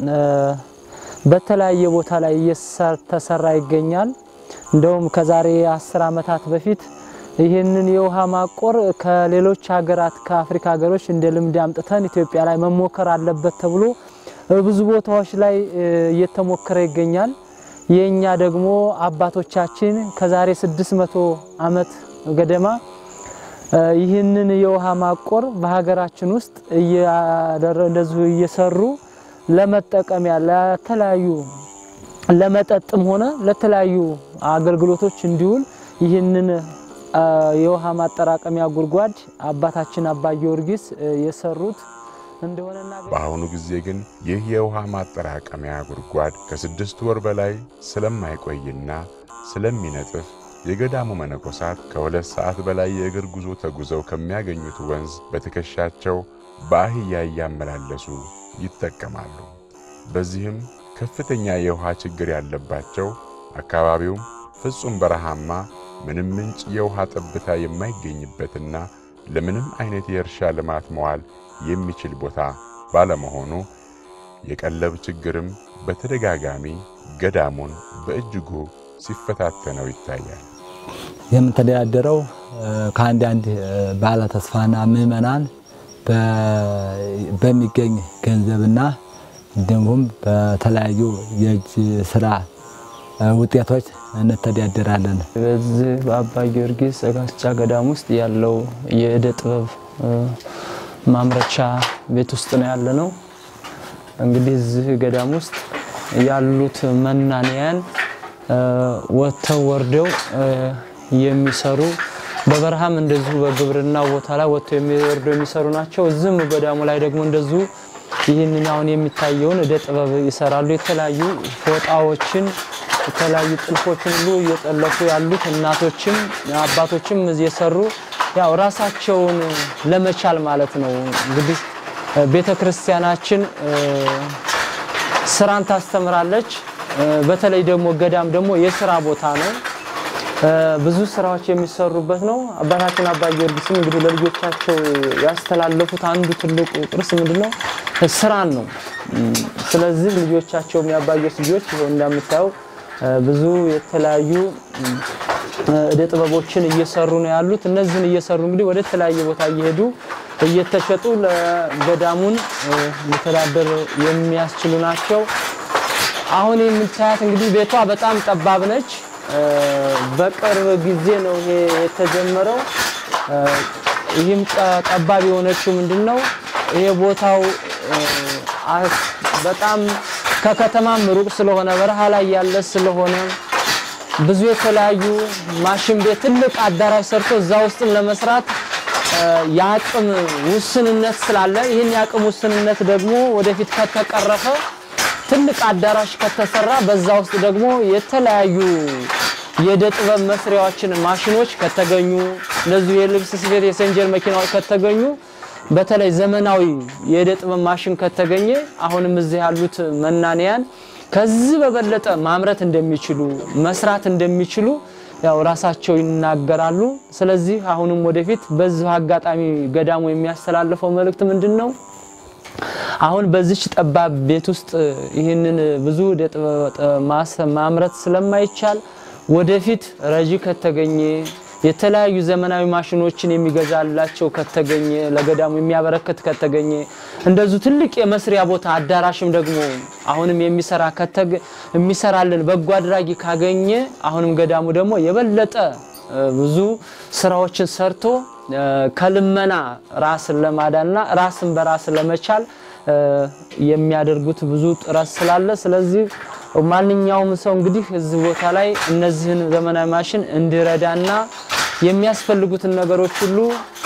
በተለያየ ቦታ ላይ እየተሰራ ይገኛል። እንደውም ከዛሬ አስር ዓመታት በፊት ይህንን የውሃ ማቆር ከሌሎች ሀገራት ከአፍሪካ ሀገሮች እንደ ልምድ አምጥተን ኢትዮጵያ ላይ መሞከር አለበት ተብሎ ብዙ ቦታዎች ላይ እየተሞከረ ይገኛል። የኛ ደግሞ አባቶቻችን ከዛሬ 600 ዓመት ገደማ ይህንን የውሃ ማቆር በሀገራችን ውስጥ እንደዚሁ እየሰሩ ለመጠቀሚያ ለተለያዩ ለመጠጥም ሆነ ለተለያዩ አገልግሎቶች እንዲውል ይህንን የውሃ ማጠራቀሚያ ጉድጓድ አባታችን አባ ጊዮርጊስ የሰሩት እንደሆነና በአሁኑ ጊዜ ግን ይህ የውሃ ማጠራቀሚያ ጉድጓድ ከስድስት ወር በላይ ስለማይቆይና ስለሚነጥፍ የገዳሙ መነኮሳት ከሁለት ሰዓት በላይ የእግር ጉዞ ተጉዘው ከሚያገኙት ወንዝ በትከሻቸው በአህያ እያመላለሱ ይጠቀማሉ። በዚህም ከፍተኛ የውሃ ችግር ያለባቸው አካባቢውም ፍጹም በረሃማ ምንም ምንጭ የውሃ ጠብታ የማይገኝበትና ለምንም አይነት የእርሻ ልማት መዋል የሚችል ቦታ ባለመሆኑ የቀለብ ችግርም በተደጋጋሚ ገዳሙን በእጅጉ ሲፈታተነው ይታያል። የምንተዳደረው ከአንድ አንድ ባለ ተስፋና ምዕመናን በሚገኝ ገንዘብና እንዲሁም በተለያዩ የእጅ ስራ ውጤቶች እንተዳደራለን። በዚህ በአባ ጊዮርጊስ ዘጋስጫ ገዳም ውስጥ ያለው የእደ ጥበብ ማምረቻ ቤት ውስጥ ነው ያለ ነው። እንግዲህ እዚህ ገዳም ውስጥ ያሉት መናንያን ወጥተው ወርደው የሚሰሩ በበረሃም እንደዚሁ በግብርና ቦታ ላይ ወጥተው የሚወርዱ የሚሰሩ ናቸው። እዚህም ገዳሙ ላይ ደግሞ እንደዚሁ ይህንን አሁን የሚታየውን እደ ጥበብ ይሰራሉ። የተለያዩ ፎጣዎችን የተለያዩ ጥልፎችን ሁሉ እየጠለፉ ያሉት እናቶችም አባቶችም እየሰሩ ያው ራሳቸውን ለመቻል ማለት ነው። እንግዲህ ቤተ ክርስቲያናችን ስራን ታስተምራለች። በተለይ ደግሞ ገዳም ደግሞ የስራ ቦታ ነው። ብዙ ስራዎች የሚሰሩበት ነው። አባታችን አባ ጊዮርጊስም እንግዲህ ለልጆቻቸው ያስተላለፉት አንዱ ትልቁ ቅርስ ምንድነው? ስራን ነው። ስለዚህ ልጆቻቸውም የአባ ጊዮርጊስ ልጆች ይኸው እንደምታየው ብዙ የተለያዩ እደ ጥበቦችን እየሰሩ ነው ያሉት። እነዚህን እየሰሩ እንግዲህ ወደ ተለያየ ቦታ እየሄዱ እየተሸጡ ለገዳሙን ሊተዳደር የሚያስችሉ ናቸው። አሁን የምታያት እንግዲህ ቤቷ በጣም ጠባብ ነች። በቅርብ ጊዜ ነው ይሄ የተጀመረው። ይህም ጠባብ የሆነችው ምንድነው? ይሄ ቦታው በጣም ከከተማም ሩቅ ስለሆነ በረሃ ላይ ያለ ስለሆነ ብዙ የተለያዩ ማሽን ቤት ትልቅ አዳራሽ ሰርቶ እዛ ውስጥም ለመስራት የአቅም ውስንነት ስላለ ይህን የአቅም ውስንነት ደግሞ ወደፊት ከተቀረፈ ትልቅ አዳራሽ ከተሰራ በዛ ውስጥ ደግሞ የተለያዩ የእደ ጥበብ መስሪያዎችን ማሽኖች ከተገኙ እንደዚሁ የልብስ ስፌት የሰንጀር መኪናዎች ከተገኙ በተለይ ዘመናዊ የእደ ጥበብ ማሽን ከተገኘ አሁንም እዚህ ያሉት መናንያን ከዚህ በበለጠ ማምረት እንደሚችሉ መስራት እንደሚችሉ ያው ራሳቸው ይናገራሉ። ስለዚህ አሁንም ወደፊት በዚህ አጋጣሚ ገዳሙ የሚያስተላልፈው መልእክት ምንድን ነው? አሁን በዚች ጠባብ ቤት ውስጥ ይህንን ብዙ እደ ጥበብ ማምረት ስለማይቻል ወደፊት ረጂ ከተገኘ የተለያዩ ዘመናዊ ማሽኖችን የሚገዛላቸው ከተገኘ ለገዳሙ የሚያበረከት ከተገኘ እንደዚሁ ትልቅ የመስሪያ ቦታ አዳራሽም ደግሞ አሁንም የሚሰራ የሚሰራልን በጎ አድራጊ ካገኘ አሁንም ገዳሙ ደግሞ የበለጠ ብዙ ስራዎችን ሰርቶ ከልመና ራስን ለማዳንና ራስን በራስ ለመቻል የሚያደርጉት ብዙ ጥረት ስላለ ስለዚህ ማንኛውም ሰው እንግዲህ እዚህ ቦታ ላይ እነዚህን ዘመናዊ ማሽን እንዲረዳና የሚያስፈልጉትን ነገሮች ሁሉ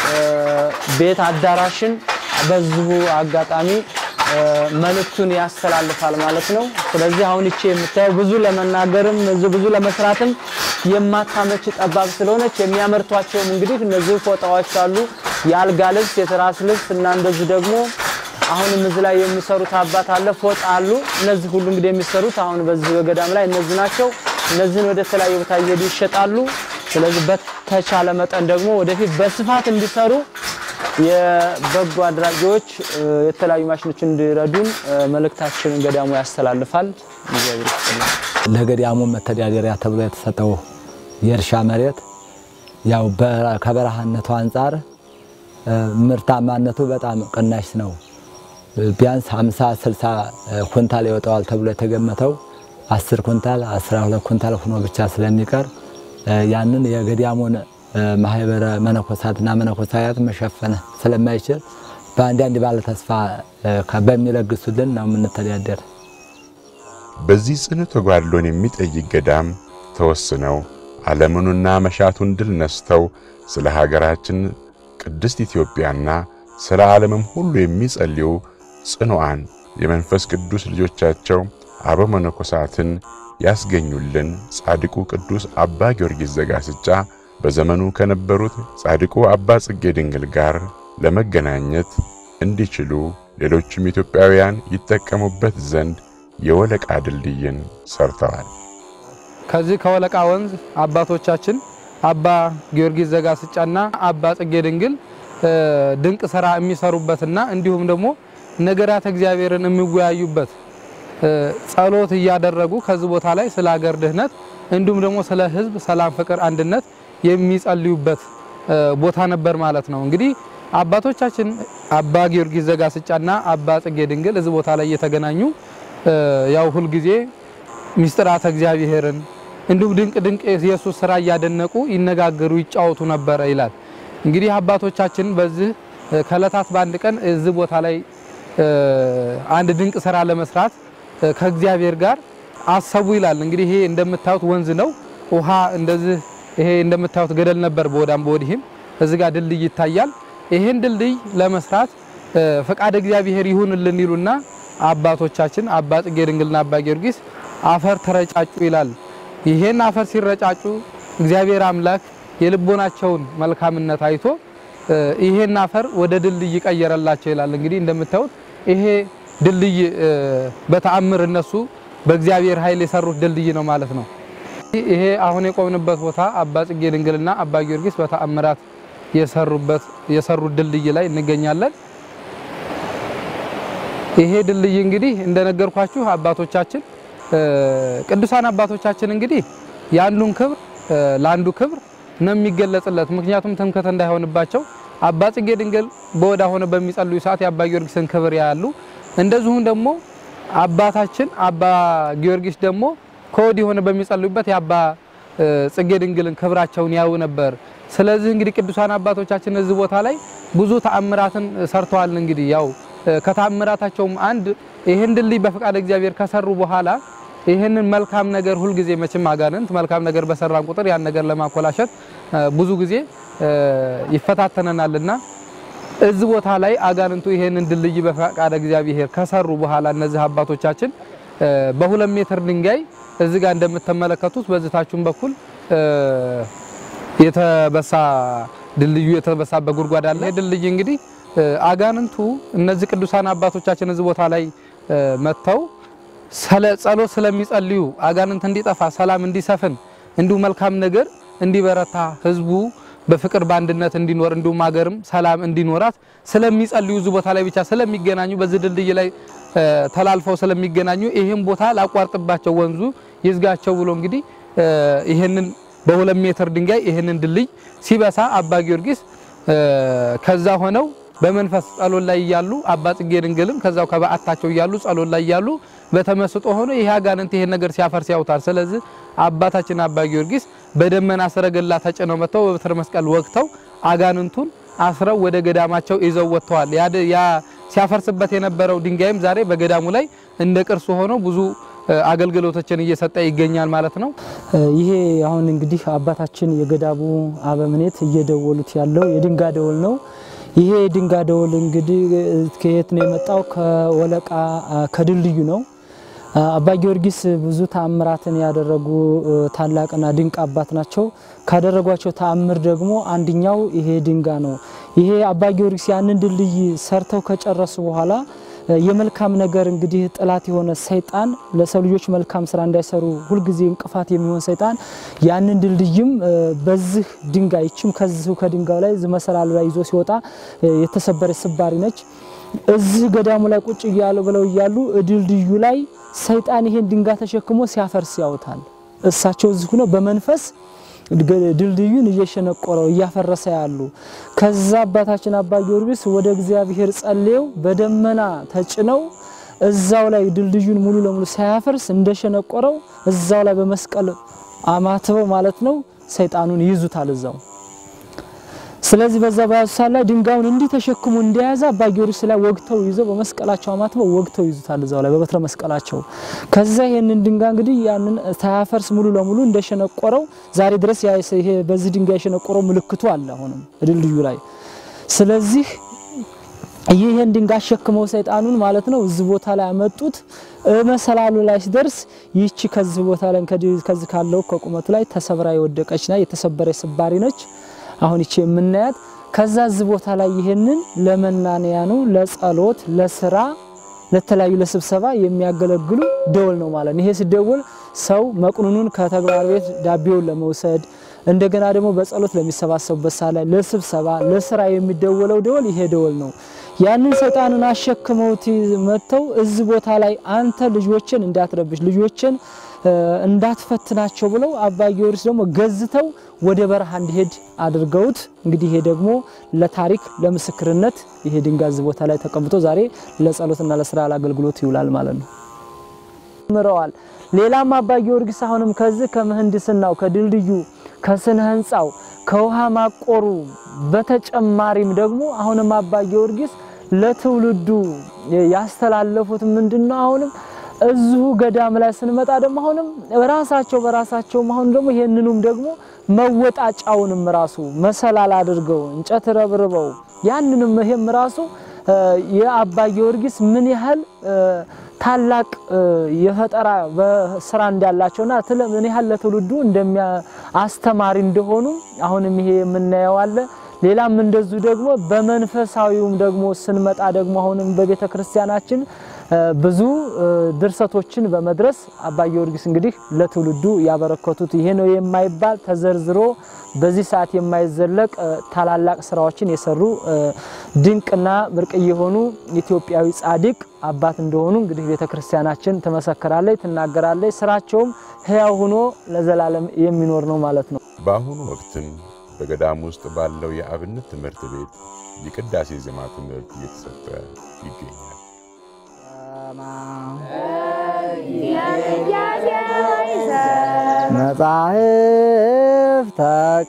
ቤት አዳራሽን በዚሁ አጋጣሚ መልእክቱን ያስተላልፋል ማለት ነው። ስለዚህ አሁን እቺ የምታየው ብዙ ለመናገርም ብዙ ለመስራትም የማታመች ጠባብ ስለሆነች የሚያመርቷቸውም እንግዲህ እነዚህ ፎጣዎች አሉ፣ የአልጋ ልብስ፣ የትራስ ልብስ እና እንደዚህ ደግሞ አሁንም እዚህ ላይ የሚሰሩት አባት አለ፣ ፎጣ አሉ። እነዚህ ሁሉ እንግዲህ የሚሰሩት አሁን በዚህ በገዳም ላይ እነዚህ ናቸው። እነዚህን ወደ ተለያየ ቦታ እየሄዱ ይሸጣሉ። ስለዚህ በተቻለ መጠን ደግሞ ወደፊት በስፋት እንዲሰሩ የበጎ አድራጊዎች የተለያዩ ማሽኖች እንዲረዱን መልእክታችንን ገዳሙ ያስተላልፋል። እግዚአብሔር ይስጥልን። ለገዳሙ መተዳደሪያ ተብሎ የተሰጠው የእርሻ መሬት ያው ከበረሃነቱ አንጻር ምርታማነቱ በጣም ቅናሽ ነው። ቢያንስ 50 60 ኩንታል ይወጣዋል ተብሎ የተገመተው 10 ኩንታል 12 ኩንታል ሆኖ ብቻ ስለሚቀር ያንን የገዳሙን ማህበረ መነኮሳትና መነኮሳያት መሸፈን ስለማይችል በአንዳንድ ባለተስፋ በሚለግሱልን ነው የምንተዳደር። በዚህ ጽኑ ተጓድሎን የሚጠይቅ ገዳም ተወስነው ዓለምኑና መሻቱን ድል ነስተው ስለ ሀገራችን ቅድስት ኢትዮጵያና ስለ ዓለምም ሁሉ የሚጸልዩ ጽኑዓን የመንፈስ ቅዱስ ልጆቻቸው አበ መነኮሳትን ያስገኙልን ጻድቁ ቅዱስ አባ ጊዮርጊስ ዘጋስጫ በዘመኑ ከነበሩት ጻድቁ አባ ጽጌ ድንግል ጋር ለመገናኘት እንዲችሉ ሌሎችም ኢትዮጵያውያን ይጠቀሙበት ዘንድ የወለቃ ድልድይን ሰርተዋል። ከዚህ ከወለቃ ወንዝ አባቶቻችን አባ ጊዮርጊስ ዘጋስጫና አባ ጽጌ ድንግል ድንቅ ስራ የሚሰሩበትና እንዲሁም ደግሞ ነገራት እግዚአብሔርን የሚወያዩበት ጸሎት እያደረጉ ከዚህ ቦታ ላይ ስለ ሀገር ድህነት እንዲሁም ደግሞ ስለ ሕዝብ ሰላም፣ ፍቅር፣ አንድነት የሚጸልዩበት ቦታ ነበር ማለት ነው። እንግዲህ አባቶቻችን አባ ጊዮርጊስ ዘጋስጫና አባ ጽጌ ድንግል እዚህ ቦታ ላይ እየተገናኙ ያው ሁልጊዜ ሚስጥራተ እግዚአብሔርን እንዲሁም ድንቅ ድንቅ የኢየሱስ ስራ እያደነቁ ይነጋገሩ ይጫወቱ ነበረ ይላል። እንግዲህ አባቶቻችን በዚህ ከእለታት በአንድ ቀን እዚህ ቦታ ላይ አንድ ድንቅ ስራ ለመስራት ከእግዚአብሔር ጋር አሰቡ ይላል። እንግዲህ ይሄ እንደምታዩት ወንዝ ነው። ውሃ እንደዚህ ይሄ እንደምታዩት ገደል ነበር በወዳም በወዲህም እዚህ ጋር ድልድይ ይታያል። ይሄን ድልድይ ለመስራት ፈቃድ እግዚአብሔር ይሁንልን ይሉና አባቶቻችን አባ ጽጌ ድንግልና አባ ጊዮርጊስ አፈር ተረጫጩ ይላል። ይሄን አፈር ሲረጫጩ እግዚአብሔር አምላክ የልቦናቸውን መልካምነት አይቶ ይሄን አፈር ወደ ድልድይ ቀየረላቸው ይላል። እንግዲህ እንደምታዩት ይሄ ድልድይ በተአምር እነሱ በእግዚአብሔር ኃይል የሰሩት ድልድይ ነው ማለት ነው። ይሄ አሁን የቆምንበት ቦታ አባ ጽጌ ድንግልና አባ ጊዮርጊስ በተአምራት የሰሩበት የሰሩት ድልድይ ላይ እንገኛለን። ይሄ ድልድይ እንግዲህ እንደነገርኳችሁ አባቶቻችን ቅዱሳን አባቶቻችን እንግዲህ የአንዱን ክብር ለአንዱ ክብር ነው የሚገለጽለት። ምክንያቱም ትምክህት እንዳይሆንባቸው አባ ጽጌ ድንግል በወዳ ሆነ በሚጸልዩ ሰዓት የአባ ጊዮርጊስን ክብር ያያሉ። እንደዚሁም ደግሞ አባታችን አባ ጊዮርጊስ ደግሞ ከወዲህ ሆነ በሚጸልዩበት የአባ ጽጌ ድንግልን ክብራቸውን ያዩ ነበር። ስለዚህ እንግዲህ ቅዱሳን አባቶቻችን እዚህ ቦታ ላይ ብዙ ተአምራትን ሰርተዋል። እንግዲህ ያው ከተአምራታቸውም አንድ ይህን ድልድይ በፈቃድ እግዚአብሔር ከሰሩ በኋላ ይህንን መልካም ነገር ሁልጊዜ መቼም አጋንንት መልካም ነገር በሰራን ቁጥር ያን ነገር ለማኮላሸት ብዙ ጊዜ ይፈታተነናልና እዚህ ቦታ ላይ አጋንንቱ ይሄንን ድልድይ በፈቃድ እግዚአብሔር ከሰሩ በኋላ እነዚህ አባቶቻችን በሁለት ሜትር ድንጋይ እዚህ ጋር እንደምትመለከቱት በዝታችሁም በኩል የተበሳ ድልድዩ የተበሳበት ጉድጓድ አለ። ይህ ድልድይ እንግዲህ አጋንንቱ እነዚህ ቅዱሳን አባቶቻችን እዚህ ቦታ ላይ መጥተው ጸሎት ስለሚጸልዩ አጋንንት እንዲጠፋ፣ ሰላም እንዲሰፍን፣ እንዲሁ መልካም ነገር እንዲበረታ፣ ህዝቡ በፍቅር በአንድነት እንዲኖር እንዲሁም ሀገርም ሰላም እንዲኖራት ስለሚጸልዩ እዚህ ቦታ ላይ ብቻ ስለሚገናኙ በዚህ ድልድይ ላይ ተላልፈው ስለሚገናኙ ይህን ቦታ ላቋርጥባቸው ወንዙ ይዝጋቸው ብሎ እንግዲህ ይህንን በሁለት ሜትር ድንጋይ ይህንን ድልድይ ሲበሳ አባ ጊዮርጊስ ከዛ ሆነው በመንፈስ ጸሎት ላይ እያሉ አባ ጽጌ ድንግልም ከዛው ከበዓታቸው እያሉ ጸሎት ላይ እያሉ በተመስጦ ሆኖ ይህ አጋንንት ይሄን ነገር ሲያፈርስ ያውታል። ስለዚህ አባታችን አባ ጊዮርጊስ በደመና ሰረገላ ተጭነው መጥተው በበትረ መስቀል ወግተው አጋንንቱን አስረው ወደ ገዳማቸው ይዘው ወጥተዋል። ያ ሲያፈርስበት የነበረው ድንጋይም ዛሬ በገዳሙ ላይ እንደ ቅርሱ ሆኖ ብዙ አገልግሎቶችን እየሰጠ ይገኛል ማለት ነው። ይሄ አሁን እንግዲህ አባታችን የገዳሙ አበምኔት እየደወሉት ያለው የድንጋ ደወል ነው። ይሄ የድንጋ ደወል እንግዲህ ከየት ነው የመጣው? ከወለቃ ከድልድዩ ነው። አባ ጊዮርጊስ ብዙ ተአምራትን ያደረጉ ታላቅና ድንቅ አባት ናቸው። ካደረጓቸው ተአምር ደግሞ አንድኛው ይሄ ድንጋ ነው። ይሄ አባ ጊዮርጊስ ያንን ድልድይ ሰርተው ከጨረሱ በኋላ የመልካም ነገር እንግዲህ ጠላት የሆነ ሰይጣን ለሰው ልጆች መልካም ስራ እንዳይሰሩ ሁልጊዜ እንቅፋት የሚሆን ሰይጣን ያንን ድልድይም በዚህ ድንጋይ ይችም ከዚሁ ከድንጋዩ ላይ መሰላሉ ላይ ይዞ ሲወጣ የተሰበረ ስባሪ ነች። እዚህ ገዳሙ ላይ ቁጭ እያሉ ብለው እያሉ ድልድዩ ላይ ሰይጣን ይሄን ድንጋይ ተሸክሞ ሲያፈርስ ያውታል። እሳቸው እዚህ ሆነው በመንፈስ ድልድዩን እየሸነቆረው እያፈረሰ ያሉ። ከዛ አባታችን አባ ጊዮርጊስ ወደ እግዚአብሔር ጸልየው በደመና ተጭነው እዛው ላይ ድልድዩን ሙሉ ለሙሉ ሳያፈርስ እንደሸነቆረው እዛው ላይ በመስቀል አማትበው ማለት ነው ሰይጣኑን ይይዙታል እዛው። ስለዚህ በዛ በያዙ ሰዓት ላይ ድንጋዩን እንዲህ ተሸክሞ እንደያዘ አባ ጊዮርጊስ ላይ ወግተው ይዘው በመስቀላቸው አማትበው ወግተው ይዙታል እዛው ላይ በበትረ መስቀላቸው። ከዛ ይሄንን ድንጋይ እንግዲህ ያንን ሳያፈርስ ሙሉ ለሙሉ እንደሸነቆረው ዛሬ ድረስ ይሄ በዚህ ድንጋይ የሸነቆረው ምልክቱ አለ አሁንም ድልድዩ ላይ። ስለዚህ ይህን ድንጋይ አሸክመው ሰይጣኑን ማለት ነው እዚህ ቦታ ላይ አመጡት። መሰላሉ ላይ ሲደርስ ይቺ ከዚህ ቦታ ላይ ከዚህ ካለው ከቁመቱ ላይ ተሰብራ የወደቀችና የተሰበረ ስባሪ ነች። አሁን ይቺ የምናያት ከዛ እዚህ ቦታ ላይ ይሄንን ለመናንያኑ ለጸሎት፣ ለስራ፣ ለተለያዩ ለስብሰባ የሚያገለግሉ ደወል ነው ማለት ነው። ይሄ ሲደወል ሰው መቅኑኑን ከተግባር ቤት ዳቤውን ለመውሰድ እንደገና ደግሞ በጸሎት ለሚሰባሰቡበት ሰዓት ላይ ለስብሰባ፣ ለስራ የሚደወለው ደወል ይሄ ደወል ነው። ያንን ሰይጣንን አሸክመውት መጥተው እዚህ ቦታ ላይ አንተ ልጆችን እንዳትረብሽ ልጆችን እንዳትፈትናቸው ብለው አባ ጊዮርጊስ ደግሞ ገዝተው ወደ በረሃ እንዲሄድ አድርገውት እንግዲህ ይሄ ደግሞ ለታሪክ ለምስክርነት ይሄ ድንጋይ እዚህ ቦታ ላይ ተቀምጦ ዛሬ ለጸሎትና ለስራ አገልግሎት ይውላል ማለት ነው። ምረዋል። ሌላም አባ ጊዮርጊስ አሁንም ከዚህ ከምህንድስናው ከድልድዩ ከስነ ህንፃው ከውሃ ማቆሩ በተጨማሪም ደግሞ አሁንም አባ ጊዮርጊስ ለትውልዱ ያስተላለፉት ምንድነው? አሁንም እዚሁ ገዳም ላይ ስንመጣ ደግሞ አሁንም ራሳቸው በራሳቸው አሁን ደግሞ ይሄንኑም ደግሞ መወጣጫውንም ራሱ መሰላል አድርገው እንጨት ረብርበው ያንንም ይሄም ራሱ የአባ ጊዮርጊስ ምን ያህል ታላቅ የፈጠራ ስራ እንዳላቸውና ምን ያህል ለትውልዱ እንደሚያ አስተማሪ እንደሆኑ አሁንም ይሄ የምናየው አለ። ሌላም እንደዚሁ ደግሞ በመንፈሳዊውም ደግሞ ስንመጣ ደግሞ አሁንም በቤተ ክርስቲያናችን ብዙ ድርሰቶችን በመድረስ አባ ጊዮርጊስ እንግዲህ ለትውልዱ ያበረከቱት ይሄ ነው የማይባል ተዘርዝሮ በዚህ ሰዓት የማይዘለቅ ታላላቅ ስራዎችን የሰሩ ድንቅና ብርቅዬ የሆኑ ኢትዮጵያዊ ጻድቅ አባት እንደሆኑ እንግዲህ ቤተ ክርስቲያናችን ትመሰክራለች፣ ትናገራለች። ስራቸውም ሕያው ሆኖ ለዘላለም የሚኖር ነው ማለት ነው። በአሁኑ ወቅትም በገዳም ውስጥ ባለው የአብነት ትምህርት ቤት የቅዳሴ ዜማ ትምህርት እየተሰጠ ይገኛል። መጻሕፍተ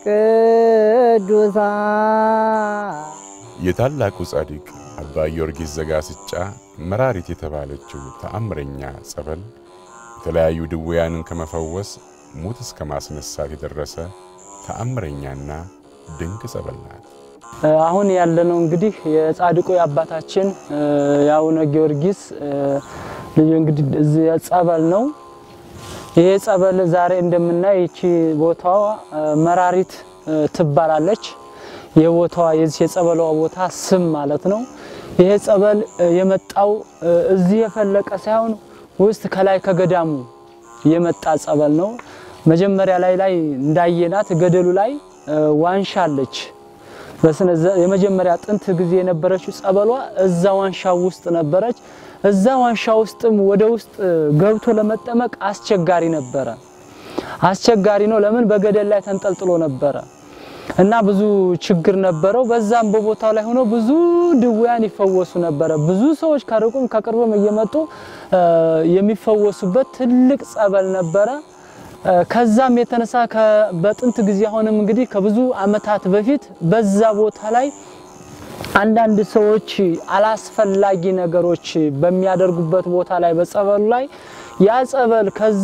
ቅዱሳን የታላቁ ጻድቅ አባ ጊዮርጊስ ዘጋስጫ መራሪት የተባለችው ተአምረኛ ጸበል የተለያዩ ድውያንን ከመፈወስ ሙት እስከ ማስነሳት የደረሰ ተአምረኛና ድንቅ ጸበል ናት። አሁን ያለነው እንግዲህ የጻድቁ የአባታችን የአቡነ ጊዮርጊስ ልዩ እንግዲህ እዚህ ጸበል ነው። ይሄ ጸበል ዛሬ እንደምናይ ይቺ ቦታዋ መራሪት ትባላለች። የቦታዋ የዚህ የጸበሏ ቦታ ስም ማለት ነው። ይሄ ጸበል የመጣው እዚህ የፈለቀ ሳይሆን ውስጥ ከላይ ከገዳሙ የመጣ ጸበል ነው። መጀመሪያ ላይ ላይ እንዳየናት ገደሉ ላይ ዋንሻ አለች። በስነ የመጀመሪያ ጥንት ጊዜ የነበረችው ጸበሏ እዛ ዋንሻ ውስጥ ነበረች። እዛ ዋንሻ ውስጥም ወደ ውስጥ ገብቶ ለመጠመቅ አስቸጋሪ ነበረ። አስቸጋሪ ነው። ለምን? በገደል ላይ ተንጠልጥሎ ነበረ። እና ብዙ ችግር ነበረው። በዛም በቦታው ላይ ሆነው ብዙ ድውያን ይፈወሱ ነበረ። ብዙ ሰዎች ከሩቁም ከቅርብም እየመጡ የሚፈወሱበት ትልቅ ጸበል ነበረ። ከዛም የተነሳ በጥንት ጊዜ አሁንም እንግዲህ ከብዙ ዓመታት በፊት በዛ ቦታ ላይ አንዳንድ ሰዎች አላስፈላጊ ነገሮች በሚያደርጉበት ቦታ ላይ በጸበሉ ላይ ያ ጸበል ከዛ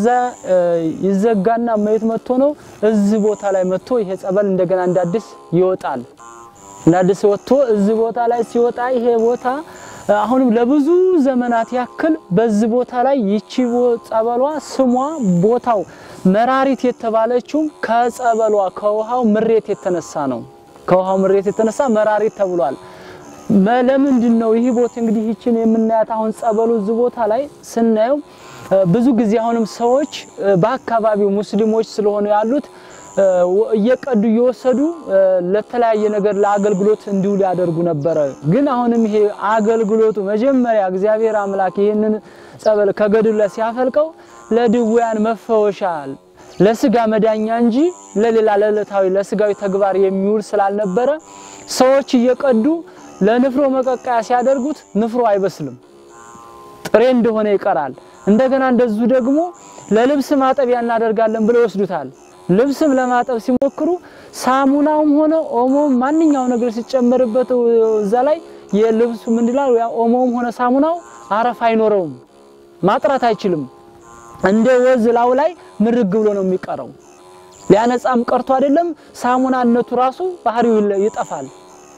ይዘጋና መሬት መጥቶ ነው እዚህ ቦታ ላይ መጥቶ ይሄ ጸበል እንደገና እንዳዲስ ይወጣል። እንዳዲስ ወጥቶ እዚህ ቦታ ላይ ሲወጣ ይሄ ቦታ አሁንም ለብዙ ዘመናት ያክል በዚህ ቦታ ላይ ይቺ ጸበሏ ስሟ ቦታው መራሪት የተባለችው ከጸበሏ ከውሃው ምሬት የተነሳ ነው። ከውሃው ምሬት የተነሳ መራሪት ተብሏል። ለምንድን ነው ይህ ቦታ እንግዲህ ይችን የምናያት አሁን ጸበሉ እዚህ ቦታ ላይ ስናየው ብዙ ጊዜ አሁንም ሰዎች በአካባቢው ሙስሊሞች ስለሆኑ ያሉት እየቀዱ እየወሰዱ ለተለያየ ነገር ለአገልግሎት እንዲውል ያደርጉ ነበረ። ግን አሁንም ይሄ አገልግሎቱ መጀመሪያ እግዚአብሔር አምላክ ይህንን ጸበል ከገድሉ ላይ ሲያፈልቀው ለድውያን መፈወሻ ለስጋ መዳኛ እንጂ ለሌላ ለዕለታዊ ለስጋዊ ተግባር የሚውል ስላልነበረ ሰዎች እየቀዱ ለንፍሮ መቀቀያ ሲያደርጉት ንፍሮ አይበስልም፣ ጥሬ እንደሆነ ይቀራል። እንደገና እንደዚሁ ደግሞ ለልብስ ማጠቢያ እናደርጋለን ብለው ይወስዱታል። ልብስም ለማጠብ ሲሞክሩ ሳሙናውም ሆነ ኦሞም ማንኛው ነገር ሲጨመርበት እዛ ላይ የልብሱ ምን ይላል? ያ ኦሞም ሆነ ሳሙናው አረፍ አይኖረውም፣ ማጥራት አይችልም። እንደ ወዝ ላው ላይ ምርግ ብሎ ነው የሚቀረው። ሊያነጻም ቀርቶ አይደለም ሳሙናነቱ ራሱ ባህሪው ይጠፋል።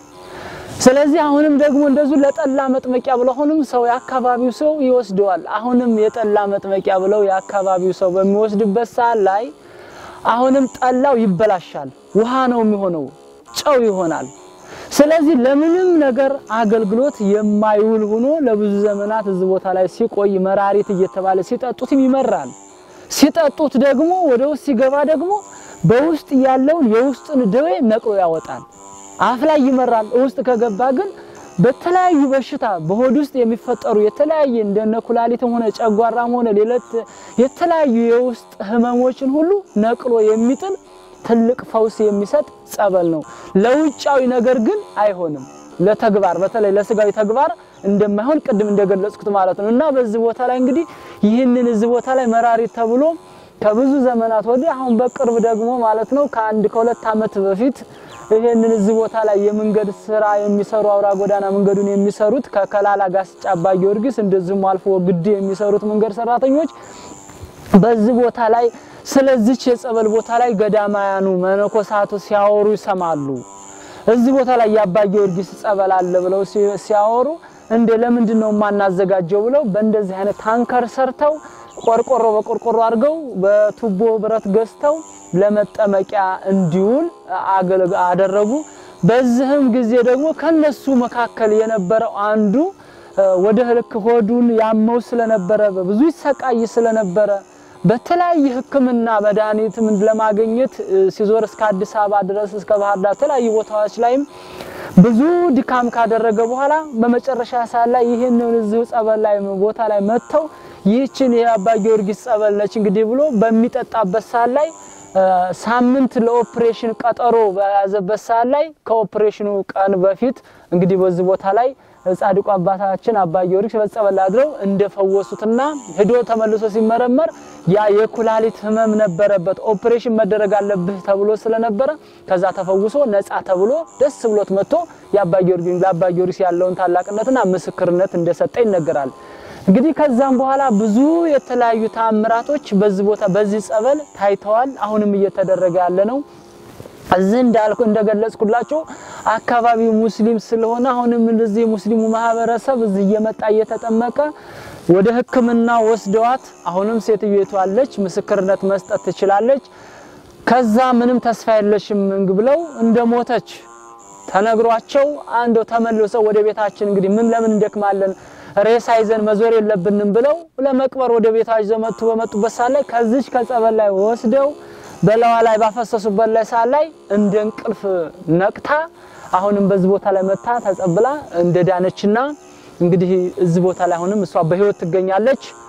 ስለዚህ አሁንም ደግሞ እንደዚሁ ለጠላ መጥመቂያ ብለው አሁንም ሰው የአካባቢው ሰው ይወስደዋል። አሁንም የጠላ መጥመቂያ ብለው የአካባቢው ሰው በሚወስድበት ሰዓት ላይ አሁንም ጠላው ይበላሻል፣ ውሃ ነው የሚሆነው፣ ጨው ይሆናል። ስለዚህ ለምንም ነገር አገልግሎት የማይውል ሆኖ ለብዙ ዘመናት እዚህ ቦታ ላይ ሲቆይ መራሪት እየተባለ ሲጠጡትም ይመራል። ሲጠጡት ደግሞ ወደ ውስጥ ሲገባ ደግሞ በውስጥ ያለውን የውስጥን ደዌ ነቅሎ ያወጣል። አፍ ላይ ይመራል። ውስጥ ከገባ ግን በተለያዩ በሽታ በሆድ ውስጥ የሚፈጠሩ የተለያየ እንደነ ኩላሊትም ሆነ ጨጓራም ሆነ ሌለት የተለያዩ የውስጥ ህመሞችን ሁሉ ነቅሎ የሚጥል ትልቅ ፈውስ የሚሰጥ ጸበል ነው። ለውጫዊ ነገር ግን አይሆንም። ለተግባር በተለይ ለስጋዊ ተግባር እንደማይሆን ቅድም እንደገለጽኩት ማለት ነው። እና በዚህ ቦታ ላይ እንግዲህ ይህንን እዚህ ቦታ ላይ መራሪት ተብሎ ከብዙ ዘመናት ወዲህ አሁን በቅርብ ደግሞ ማለት ነው ከአንድ ከሁለት ዓመት በፊት ይሄንን እዚህ ቦታ ላይ የመንገድ ስራ የሚሰሩ አውራ ጎዳና መንገዱን የሚሰሩት ከከላላ ጋስጫ አባ ጊዮርጊስ እንደዚሁም አልፎ ግድ የሚሰሩት መንገድ ሰራተኞች በዚህ ቦታ ላይ ስለዚች የጸበል ቦታ ላይ ገዳማያኑ መነኮሳቱ ሲያወሩ ይሰማሉ። እዚህ ቦታ ላይ የአባ ጊዮርጊስ ጸበል አለ ብለው ሲያወሩ እንደ ለምንድን ነው የማናዘጋጀው ብለው በእንደዚህ አይነት ታንከር ሰርተው ቆርቆሮ በቆርቆሮ አድርገው በቱቦ ብረት ገዝተው ለመጠመቂያ እንዲውል አደረጉ። በዚህም ጊዜ ደግሞ ከነሱ መካከል የነበረው አንዱ ወደ ልክ ሆዱን ያመው ስለነበረ በብዙ ይሰቃይ ስለነበረ በተለያየ ሕክምና መድኃኒትም ለማግኘት ሲዞር እስከ አዲስ አበባ ድረስ እስከ ባህር ዳር የተለያዩ ቦታዎች ላይም ብዙ ድካም ካደረገ በኋላ በመጨረሻ ሰዓት ላይ ይህንን እዚሁ ጸበል ላይ ቦታ ላይ መጥተው ይህችን የአባ ጊዮርጊስ ጸበል ነች እንግዲህ ብሎ በሚጠጣበት ሰዓት ላይ ሳምንት ለኦፕሬሽን ቀጠሮ በያዘበት ሰዓት ላይ ከኦፕሬሽኑ ቀን በፊት እንግዲህ በዚህ ቦታ ላይ ጻድቁ አባታችን አባ ጊዮርጊስ በጸበል አድረው እንደፈወሱትና ሄዶ ተመልሶ ሲመረመር ያ የኩላሊት ህመም ነበረበት። ኦፕሬሽን መደረግ አለብህ ተብሎ ስለነበረ ከዛ ተፈውሶ ነፃ ተብሎ ደስ ብሎት መጥቶ የአባ ጊዮርጊስ ለአባ ጊዮርጊስ ያለውን ታላቅነትና ምስክርነት እንደሰጠ ይነገራል። እንግዲህ ከዛም በኋላ ብዙ የተለያዩ ተአምራቶች በዚህ ቦታ በዚህ ጸበል ታይተዋል። አሁንም እየተደረገ ያለ ነው። እዚህ እንዳልኩ እንደገለጽኩላችሁ አካባቢው ሙስሊም ስለሆነ አሁንም እንደዚህ ሙስሊሙ ማህበረሰብ እዚህ እየመጣ እየተጠመቀ ወደ ሕክምና ወስደዋት አሁንም ሴትዮቱ አለች፣ ምስክርነት መስጠት ትችላለች። ከዛ ምንም ተስፋ የለሽም ብለው እንደሞተች ተነግሯቸው አንዶ ተመልሰው ወደ ቤታችን እንግዲህ ምን ለምን እንደክማለን ሬሳ ይዘን መዞር የለብንም ብለው ለመቅበር ወደ ቤታቸው መጡ። በመጡበት ሰዓት ላይ ከዚች ከጸበል ላይ ወስደው በላዋ ላይ ባፈሰሱበት ላይ ሰዓት ላይ እንደ እንቅልፍ ነቅታ አሁንም በዚህ ቦታ ላይ መታ ተጸብላ እንደ ዳነችና እንግዲህ እዚህ ቦታ ላይ አሁንም እሷ በህይወት ትገኛለች።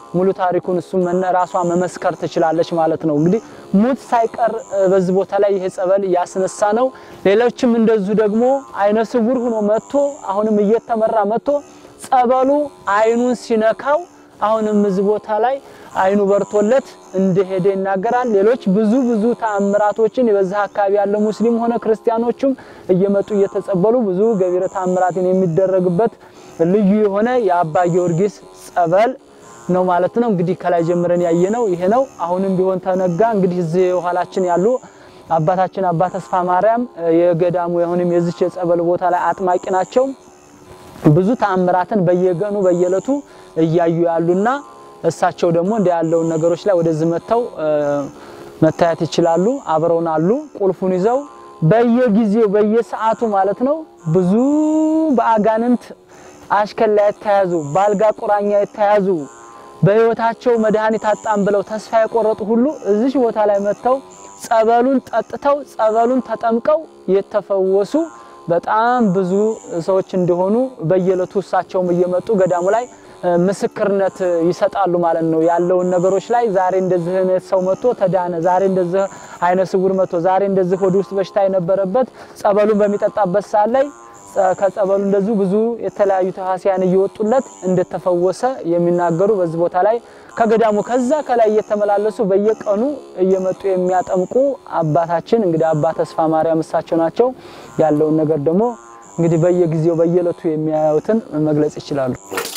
ሙሉ ታሪኩን እሱም ራሷ መመስከር ትችላለች ማለት ነው። እንግዲህ ሙት ሳይቀር በዚህ ቦታ ላይ ይሄ ጸበል ያስነሳ ነው። ሌሎችም እንደዚሁ ደግሞ አይነ ስውር ሆኖ መጥቶ አሁንም እየተመራ መጥቶ ጸበሉ አይኑን ሲነካው አሁንም እዚህ ቦታ ላይ አይኑ በርቶለት እንደሄደ ይናገራል። ሌሎች ብዙ ብዙ ተአምራቶችን በዚህ አካባቢ ያለ ሙስሊም ሆነ ክርስቲያኖቹም እየመጡ እየተጸበሉ ብዙ ገቢረ ተአምራትን የሚደረግበት ልዩ የሆነ የአባ ጊዮርጊስ ጸበል ነው ማለት ነው። እንግዲህ ከላይ ጀምረን ያየነው ይሄ ነው። አሁንም ቢሆን ተነጋ እንግዲህ እዚህ የኋላችን ያሉ አባታችን አባ ተስፋ ማርያም የገዳሙ አሁንም የዚች የጸበል ቦታ ላይ አጥማቂ ናቸው። ብዙ ተአምራትን በየቀኑ በየዕለቱ እያዩ ያሉና እሳቸው ደግሞ እንደ ያለውን ነገሮች ላይ ወደዚህ መጥተው መታየት ይችላሉ። አብረውን አሉ። ቁልፉን ይዘው በየጊዜው በየሰዓቱ ማለት ነው ብዙ በአጋንንት አሽከላ የተያዙ በአልጋ ቁራኛ የተያዙ በህይወታቸው መድኃኒት አጣም ብለው ተስፋ የቆረጡ ሁሉ እዚህ ቦታ ላይ መጥተው ጸበሉን ጠጥተው ጸበሉን ተጠምቀው የተፈወሱ በጣም ብዙ ሰዎች እንደሆኑ በየዕለቱ እሳቸውም እየመጡ ገዳሙ ላይ ምስክርነት ይሰጣሉ ማለት ነው። ያለውን ነገሮች ላይ ዛሬ እንደዚህ አይነት ሰው መጥቶ ተዳነ፣ ዛሬ እንደዚህ አይነ ስውር መጥቶ፣ ዛሬ እንደዚህ ሆድ ውስጥ በሽታ የነበረበት ጸበሉን በሚጠጣበት ሰዓት ላይ ከጸበሉ እንደዚሁ ብዙ የተለያዩ ተዋሲያን እየወጡለት እንደተፈወሰ የሚናገሩ በዚህ ቦታ ላይ ከገዳሙ ከዛ ከላይ እየተመላለሱ በየቀኑ እየመጡ የሚያጠምቁ አባታችን እንግዲህ አባ ተስፋ ማርያም እሳቸው ናቸው። ያለውን ነገር ደግሞ እንግዲህ በየጊዜው በየዕለቱ የሚያዩትን መግለጽ ይችላሉ።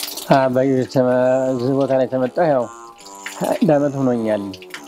በዚህ ቦታ ላይ ተመጣሁ ያው አንድ ዓመት ሆኖኛል።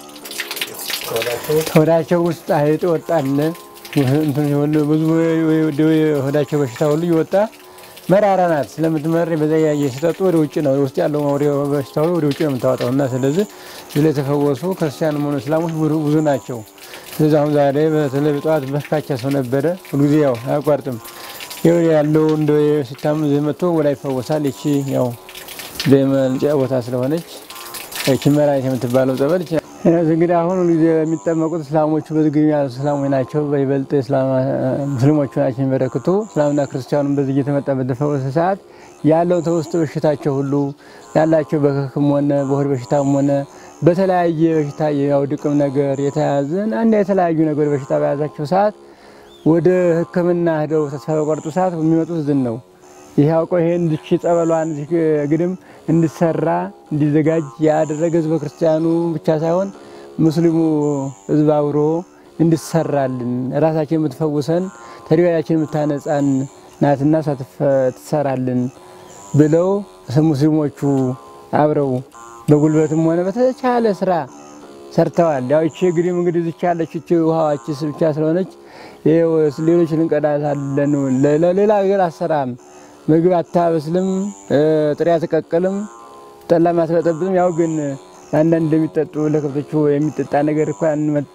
ሆዳቸው ውስጥ አይጥ ወጣለ ብዙ ሆዳቸው በሽታ ሁሉ እየወጣ መራራ ናት ስለምትመር በዛ ያየ ሲጠጡ ወደ ውጭ ነው ውስጥ ያለው በሽታ ወደ ውጭ ነው የምታወጣው እና ስለዚህ ስለ የተፈወሱ ክርስቲያን ሆኑ እስላሞች ብዙ ናቸው። ስለዚህ አሁን ዛሬ በተለይ ጠዋት በርካታ ሰው ነበረ። ሁልጊዜ ያው አያቋርጥም ይኸው ያለው እንደ ሲታም መጥቶ ወላ ይፈወሳል። ይቺ ያው ደመልጫ ቦታ ስለሆነች ይቺ መራዊት የምትባለው ጸበል እንግዲህ አሁን ጊዜ የሚጠመቁት እስላሞቹ በዝግኝ ያሉ እስላሞች ናቸው። በይበልጥ ሙስሊሞቹ ናቸው የሚበረክቱ። እስላምና ክርስቲያኑም በዚህ እየተመጣ በተፈወሰ ሰዓት ያለው ተውስጥ በሽታቸው ሁሉ ያላቸው በክክም ሆነ በሆድ በሽታም ሆነ በተለያየ በሽታ ያው ድቅም ነገር የተያዘን አንድ የተለያዩ ነገር በሽታ በያዛቸው ሰዓት ወደ ሕክምና ሄደው ተስፋ በቆርጡ ሰዓት የሚመጡት ዝን ነው። ይህ አውቀው ይሄን ዝቺ ጸበሏን ግድም እንዲሰራ እንዲዘጋጅ ያደረገ ህዝበ ክርስቲያኑ ብቻ ሳይሆን ሙስሊሙ ህዝብ አብሮ እንዲሰራልን ራሳችን የምትፈውሰን ተሪባያችን የምታነጻን ናትና ትሰራልን ብለው ሙስሊሞቹ አብረው በጉልበትም ሆነ በተቻለ ስራ ሰርተዋል። ያው ይቺ ግዲም እንግዲህ ዝቻ ያለች ይቺ ውሃዋች ብቻ ስለሆነች ሌሎች ልንቀዳታለን። ሌላ ነገር አሰራም ምግብ አታበስልም፣ ጥሬ አትቀቅልም፣ ጠላም አትበጠብጥም። ያው ግን አንዳንድ እንደሚጠጡ ለከብቶቹ የሚጠጣ ነገር እኮ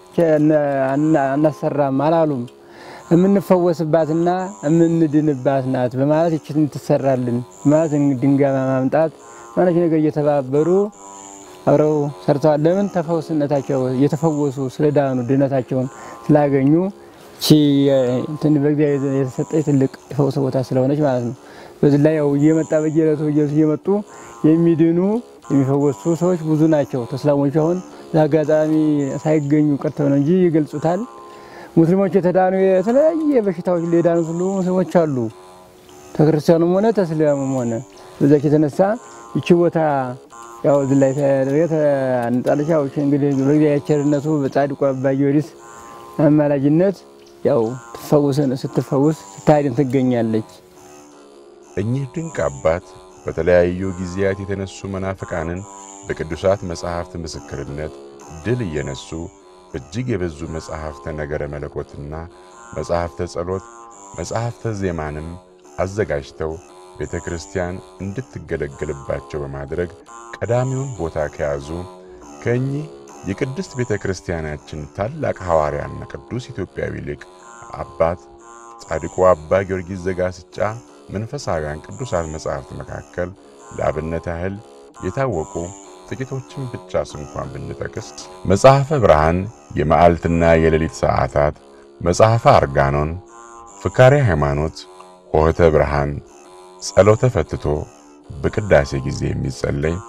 አናሰራም አላሉም። የምንፈወስባትና የምንድንባት ናት በማለት ይችን ትሰራልን ማለት ድንጋይ ማምጣት ማለች ነገር እየተባበሩ አብረው ሰርተዋል። ለምን ተፈውስነታቸው እየተፈወሱ ስለዳኑ ድነታቸውን ስላገኙ ቺ በእግዚአብሔር የተሰጠች ትልቅ የፈውስ ቦታ ስለሆነች ማለት ነው። በዚህ ላይ ያው እየመጣ በየዕለቱ እየመጡ የሚድኑ የሚፈወሱ ሰዎች ብዙ ናቸው። ተስላሞች አሁን ለአጋጣሚ ሳይገኙ ቀርተው ነው እንጂ ይገልጹታል። ሙስሊሞች የተዳኑ የተለያየ በሽታዎች የዳኑት ሁሉ ሙስሊሞች አሉ። ተክርስቲያኑም ሆነ ተስሊሙም ሆነ በዛች የተነሳ ይቺ ቦታ ያው እዚህ ላይ ተደረገ አንጣለች። ያው እንግዲህ በእግዚአብሔር ቸርነቱ በጻድቁ አባ ጊዮርጊስ አማላጅነት ያው ትፈውስን ስትፈውስ ስታድን ትገኛለች። እኚህ ድንቅ አባት በተለያዩ ጊዜያት የተነሱ መናፍቃንን በቅዱሳት መጻሕፍት ምስክርነት ድል እየነሱ እጅግ የበዙ መጻሕፍተ ነገረ መለኮትና መጻሕፍተ ጸሎት፣ መጻሕፍተ ዜማንም አዘጋጅተው ቤተ ክርስቲያን እንድትገለገልባቸው በማድረግ ቀዳሚውን ቦታ ከያዙ ከእኚህ የቅድስት ቤተ ክርስቲያናችን ታላቅ ሐዋርያና ቅዱስ ኢትዮጵያዊ ሊቅ አባት ጻድቁ አባ ጊዮርጊስ ዘጋስጫ መንፈሳውያን ቅዱሳት መጻሕፍት መካከል ለአብነት ያህል የታወቁ ጥቂቶችን ብቻ ስንኳን ብንጠቅስ መጽሐፈ ብርሃን የመዓልትና የሌሊት ሰዓታት፣ መጽሐፈ አርጋኖን፣ ፍካሬ ሃይማኖት፣ ሆህተ ብርሃን፣ ጸሎተ ፈትቶ በቅዳሴ ጊዜ የሚጸለይ፣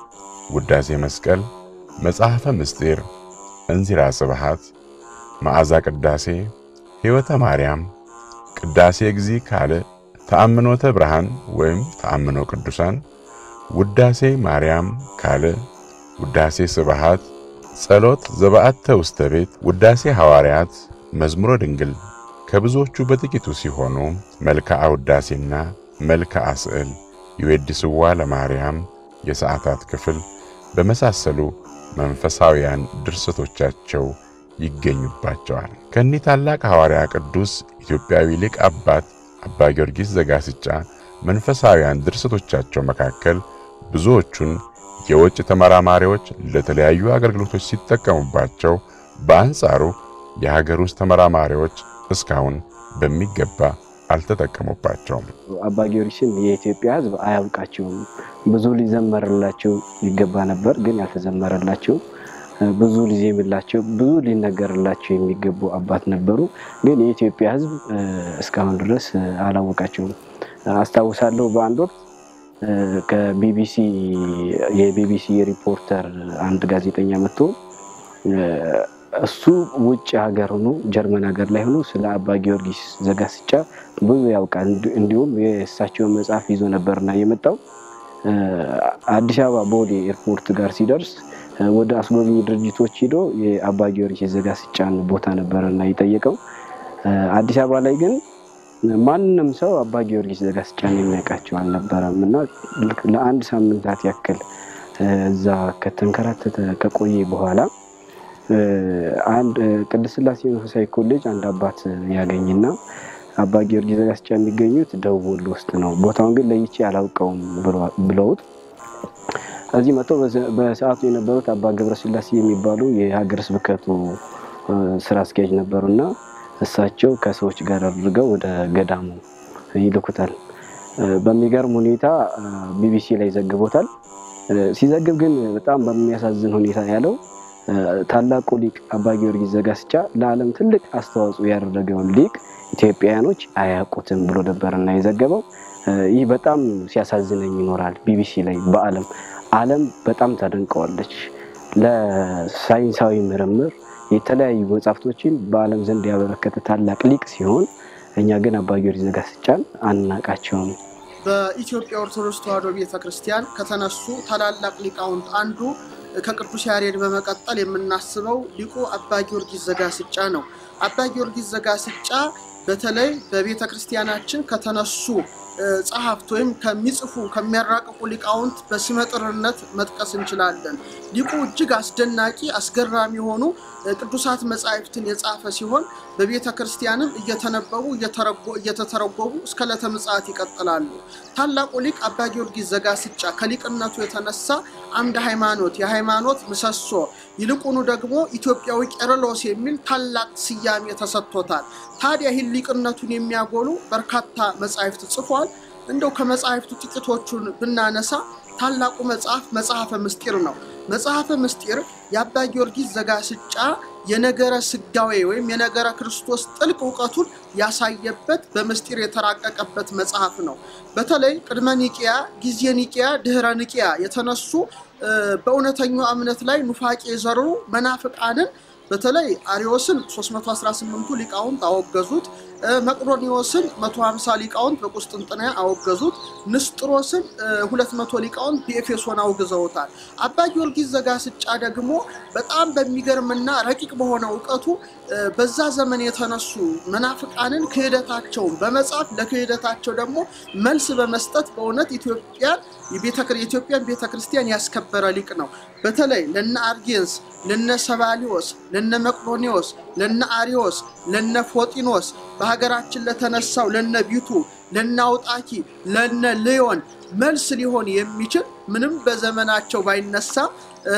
ውዳሴ መስቀል፣ መጽሐፈ ምስጢር፣ እንዚራ ስብሐት፣ መዓዛ ቅዳሴ፣ ሕይወተ ማርያም፣ ቅዳሴ እግዚ ካልዕ፣ ተአምኖተ ብርሃን ወይም ተአምኖ ቅዱሳን፣ ውዳሴ ማርያም ካልዕ፣ ውዳሴ ስብሐት፣ ጸሎት ዘበአተ ውስተ ቤት፣ ውዳሴ ሐዋርያት፣ መዝሙረ ድንግል ከብዙዎቹ በጥቂቱ ሲሆኑ መልክዓ ውዳሴና መልክዓ ስዕል፣ ይዌድስዋ ለማርያም፣ የሰዓታት ክፍል በመሳሰሉ መንፈሳውያን ድርሰቶቻቸው ይገኙባቸዋል። ከኒህ ታላቅ ሐዋርያ ቅዱስ ኢትዮጵያዊ ሊቅ አባት አባ ጊዮርጊስ ዘጋስጫ መንፈሳውያን ድርሰቶቻቸው መካከል ብዙዎቹን የውጭ ተመራማሪዎች ለተለያዩ አገልግሎቶች ሲጠቀሙባቸው፣ በአንጻሩ የሀገር ውስጥ ተመራማሪዎች እስካሁን በሚገባ አልተጠቀሙባቸውም። አባ ጊዮርጊስን የኢትዮጵያ ሕዝብ አያውቃቸውም። ብዙ ሊዘመርላቸው ይገባ ነበር፣ ግን ያልተዘመረላቸው ብዙ ሊዜምላቸው ብዙ ሊነገርላቸው የሚገቡ አባት ነበሩ። ግን የኢትዮጵያ ሕዝብ እስካሁን ድረስ አላወቃቸውም። አስታውሳለሁ በአንድ ወቅት ከቢቢሲ የቢቢሲ ሪፖርተር አንድ ጋዜጠኛ መጥቶ እሱ ውጭ ሀገር ሆኖ ጀርመን ሀገር ላይ ሆኖ ስለ አባ ጊዮርጊስ ዘጋስጫ ብዙ ያውቃል። እንዲሁም የእሳቸውን መጽሐፍ ይዞ ነበርና የመጣው አዲስ አበባ ቦሌ ኤርፖርት ጋር ሲደርስ ወደ አስጎብኚ ድርጅቶች ሂዶ የአባ ጊዮርጊስ ዘጋስጫን ቦታ ነበረና የጠየቀው። አዲስ አበባ ላይ ግን ማንም ሰው አባ ጊዮርጊስ ዘጋስጫን የሚያውቃቸው አልነበረም እና ለአንድ ሳምንታት ያክል እዛ ከተንከራተተ ከቆየ በኋላ አንድ ቅድስት ሥላሴ መንፈሳዊ ኮሌጅ አንድ አባት ያገኝና አባ ጊዮርጊስ ዘጋስጫ የሚገኙት ደቡብ ወሎ ውስጥ ነው፣ ቦታውን ግን ለይቼ አላውቀውም ብለውት እዚህ መጥተው በሰዓቱ የነበሩት አባ ገብረ ሥላሴ የሚባሉ የሀገረ ስብከቱ ስራ አስኪያጅ ነበሩና እሳቸው ከሰዎች ጋር አድርገው ወደ ገዳሙ ይልኩታል። በሚገርም ሁኔታ ቢቢሲ ላይ ዘግቦታል። ሲዘግብ ግን በጣም በሚያሳዝን ሁኔታ ያለው ታላቁ ሊቅ አባ ጊዮርጊስ ዘጋስጫ ለዓለም ትልቅ አስተዋጽኦ ያደረገውን ሊቅ ኢትዮጵያውያኖች አያውቁትም ብሎ ነበርና የዘገበው። ይህ በጣም ሲያሳዝነኝ ይኖራል። ቢቢሲ ላይ በዓለም ዓለም በጣም ታደንቀዋለች። ለሳይንሳዊ ምርምር የተለያዩ መጽሐፍቶችን በዓለም ዘንድ ያበረከተ ታላቅ ሊቅ ሲሆን እኛ ግን አባ ጊዮርጊስ ዘጋስጫን አናቃቸውም። በኢትዮጵያ ኦርቶዶክስ ተዋሕዶ ቤተ ክርስቲያን ከተነሱ ታላላቅ ሊቃውንት አንዱ ከቅዱስ ያሬድ በመቀጠል የምናስበው ሊቁ አባ ጊዮርጊስ ዘጋስጫ ነው። አባ ጊዮርጊስ ዘጋስጫ በተለይ በቤተ ክርስቲያናችን ከተነሱ ጸሐፍት ወይም ከሚጽፉ ከሚያራቅቁ ሊቃውንት በስመጥርነት መጥቀስ እንችላለን። ሊቁ እጅግ አስደናቂ አስገራሚ የሆኑ ቅዱሳት መጻሕፍትን የጻፈ ሲሆን በቤተ ክርስቲያንም እየተነበቡ እየተተረጎቡ እስከ ዕለተ ምጽአት ይቀጥላሉ። ታላቁ ሊቅ አባ ጊዮርጊስ ዘጋስጫ ከሊቅነቱ የተነሳ አምደ ሃይማኖት፣ የሃይማኖት ምሰሶ፣ ይልቁኑ ደግሞ ኢትዮጵያዊ ቄርሎስ የሚል ታላቅ ስያሜ ተሰጥቶታል። ታዲያ ይህን ሊቅነቱን የሚያጎሉ በርካታ መጻሕፍት ጽፏል። እንደው ከመጻሕፍቱ ጥቂቶቹን ብናነሳ ታላቁ መጽሐፍ መጽሐፈ ምስጢር ነው። መጽሐፈ ምስጢር የአባ ጊዮርጊስ ዘጋስጫ የነገረ ስጋዌ ወይም የነገረ ክርስቶስ ጥልቅ እውቀቱን ያሳየበት በምስጢር የተራቀቀበት መጽሐፍ ነው። በተለይ ቅድመ ኒቂያ፣ ጊዜ ኒቂያ፣ ድህረ ኒቂያ የተነሱ በእውነተኛው እምነት ላይ ኑፋቄ የዘሩ መናፍቃንን በተለይ አሪዮስን 318ቱ ሊቃውንት አወገዙት። መቅዶኒዎስን 150 ሊቃውንት በቁስጥንጥንያ አወገዙት። ንስጥሮስን 200 ሊቃውንት በኤፌሶን አውግዘውታል። አባ ጊዮርጊስ ዘጋስጫ ደግሞ በጣም በሚገርምና ረቂቅ በሆነ እውቀቱ በዛ ዘመን የተነሱ መናፍቃንን ክህደታቸውን በመጻፍ ለክህደታቸው ደግሞ መልስ በመስጠት በእውነት ኢትዮጵያን የኢትዮጵያን ቤተ ክርስቲያን ያስከበረ ሊቅ ነው። በተለይ ለነ አርጌንስ፣ ለነ ሰባሊዮስ፣ ለነ መቅዶኒዎስ፣ ለነ አሪዮስ፣ ለነ ፎጢኖስ በሀገራችን ለተነሳው ለነ ቢቱ፣ ለነ አውጣኪ፣ ለነ ሊዮን መልስ ሊሆን የሚችል ምንም በዘመናቸው ባይነሳ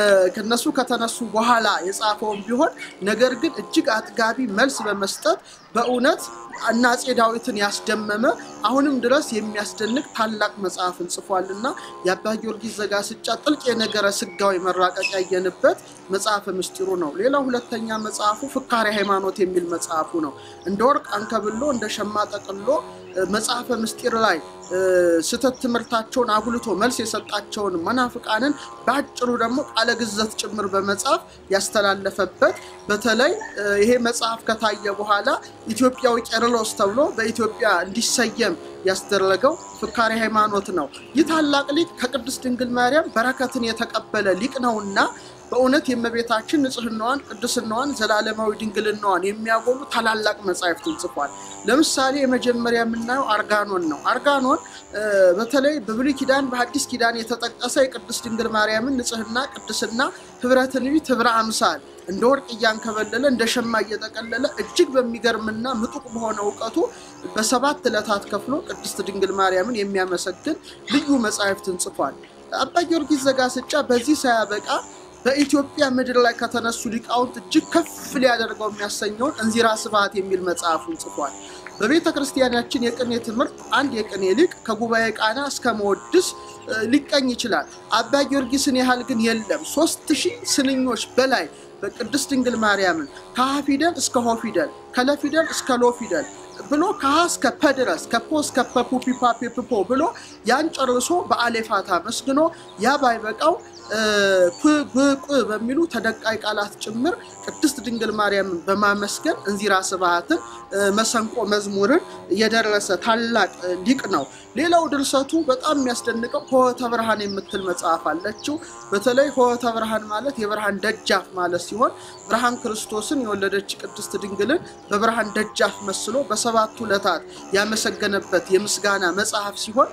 ከነሱ ከተነሱ በኋላ የጻፈውን ቢሆን ነገር ግን እጅግ አጥጋቢ መልስ በመስጠት በእውነት እና አፄ ዳዊትን ያስደመመ አሁንም ድረስ የሚያስደንቅ ታላቅ መጽሐፍን ጽፏልና የአባ ጊዮርጊስ ዘጋስጫ ጥልቅ የነገረ ስጋዊ መራቀቅ ያየንበት መጽሐፈ ምስጢሩ ነው። ሌላው ሁለተኛ መጽሐፉ ፍካሬ ሃይማኖት የሚል መጽሐፉ ነው። እንደ ወርቅ አንከብሎ እንደ ሸማ ጠቅሎ መጽሐፈ ምስጢር ላይ ስህተት ትምህርታቸውን አጉልቶ መልስ የሰጣቸውን መናፍቃንን በአጭሩ ደግሞ ቃለ ግዘት ጭምር በመጽሐፍ ያስተላለፈበት በተለይ ይሄ መጽሐፍ ከታየ በኋላ ኢትዮጵያዊ ቄርሎስ ተብሎ በኢትዮጵያ እንዲሰየም ያስደረገው ፍካሬ ሃይማኖት ነው። ይህ ታላቅ ሊቅ ከቅድስት ድንግል ማርያም በረከትን የተቀበለ ሊቅ ነውና በእውነት የእመቤታችን ንጽህናዋን፣ ቅድስናዋን፣ ዘላለማዊ ድንግልናዋን የሚያጎሉ ታላላቅ መጻሕፍትን ጽፏል። ለምሳሌ የመጀመሪያ የምናየው አርጋኖን ነው። አርጋኖን በተለይ በብሉይ ኪዳን በሐዲስ ኪዳን የተጠቀሰ የቅድስት ድንግል ማርያምን ንጽህና፣ ቅድስና፣ ህብረ ትንቢት፣ ህብረ አምሳል እንደ ወርቅ እያንከበለለ እንደ ሸማ እየጠቀለለ እጅግ በሚገርምና ምጡቅ በሆነ እውቀቱ በሰባት ዕለታት ከፍሎ ቅድስት ድንግል ማርያምን የሚያመሰግን ልዩ መጻሕፍትን ጽፏል። አባ ጊዮርጊስ ዘጋስጫ በዚህ ሳያበቃ በኢትዮጵያ ምድር ላይ ከተነሱ ሊቃውንት እጅግ ከፍ ሊያደርገው የሚያሰኘውን እንዚራ ስብሐት የሚል መጽሐፉን ጽፏል። በቤተ ክርስቲያናችን የቅኔ ትምህርት አንድ የቅኔ ሊቅ ከጉባኤ ቃና እስከ መወድስ ሊቀኝ ይችላል። አባ ጊዮርጊስን ያህል ግን የለም። ሶስት ሺህ ስንኞች በላይ በቅድስት ድንግል ማርያምን ከሀ ፊደል እስከ ሆ ፊደል ከለ ፊደል እስከ ሎ ፊደል ብሎ ከሀ እስከ ፐ ድረስ ከፖ እስከ ፐ ፑ ፒ ፓ ፔ ፕ ፖ ብሎ ያን ጨርሶ በአሌፋታ መስግኖ ያ ባይበቃው ፕ ብ ቅ በሚሉ ተደቃይ ቃላት ጭምር ቅድስት ድንግል ማርያምን በማመስገን እንዚራ ስብሐትን መሰንቆ መዝሙርን የደረሰ ታላቅ ሊቅ ነው። ሌላው ድርሰቱ በጣም የሚያስደንቀው ሆህተ ብርሃን የምትል መጽሐፍ አለችው። በተለይ ሆህተ ብርሃን ማለት የብርሃን ደጃፍ ማለት ሲሆን ብርሃን ክርስቶስን የወለደች ቅድስት ድንግልን በብርሃን ደጃፍ መስሎ በሰባቱ ዕለታት ያመሰገነበት የምስጋና መጽሐፍ ሲሆን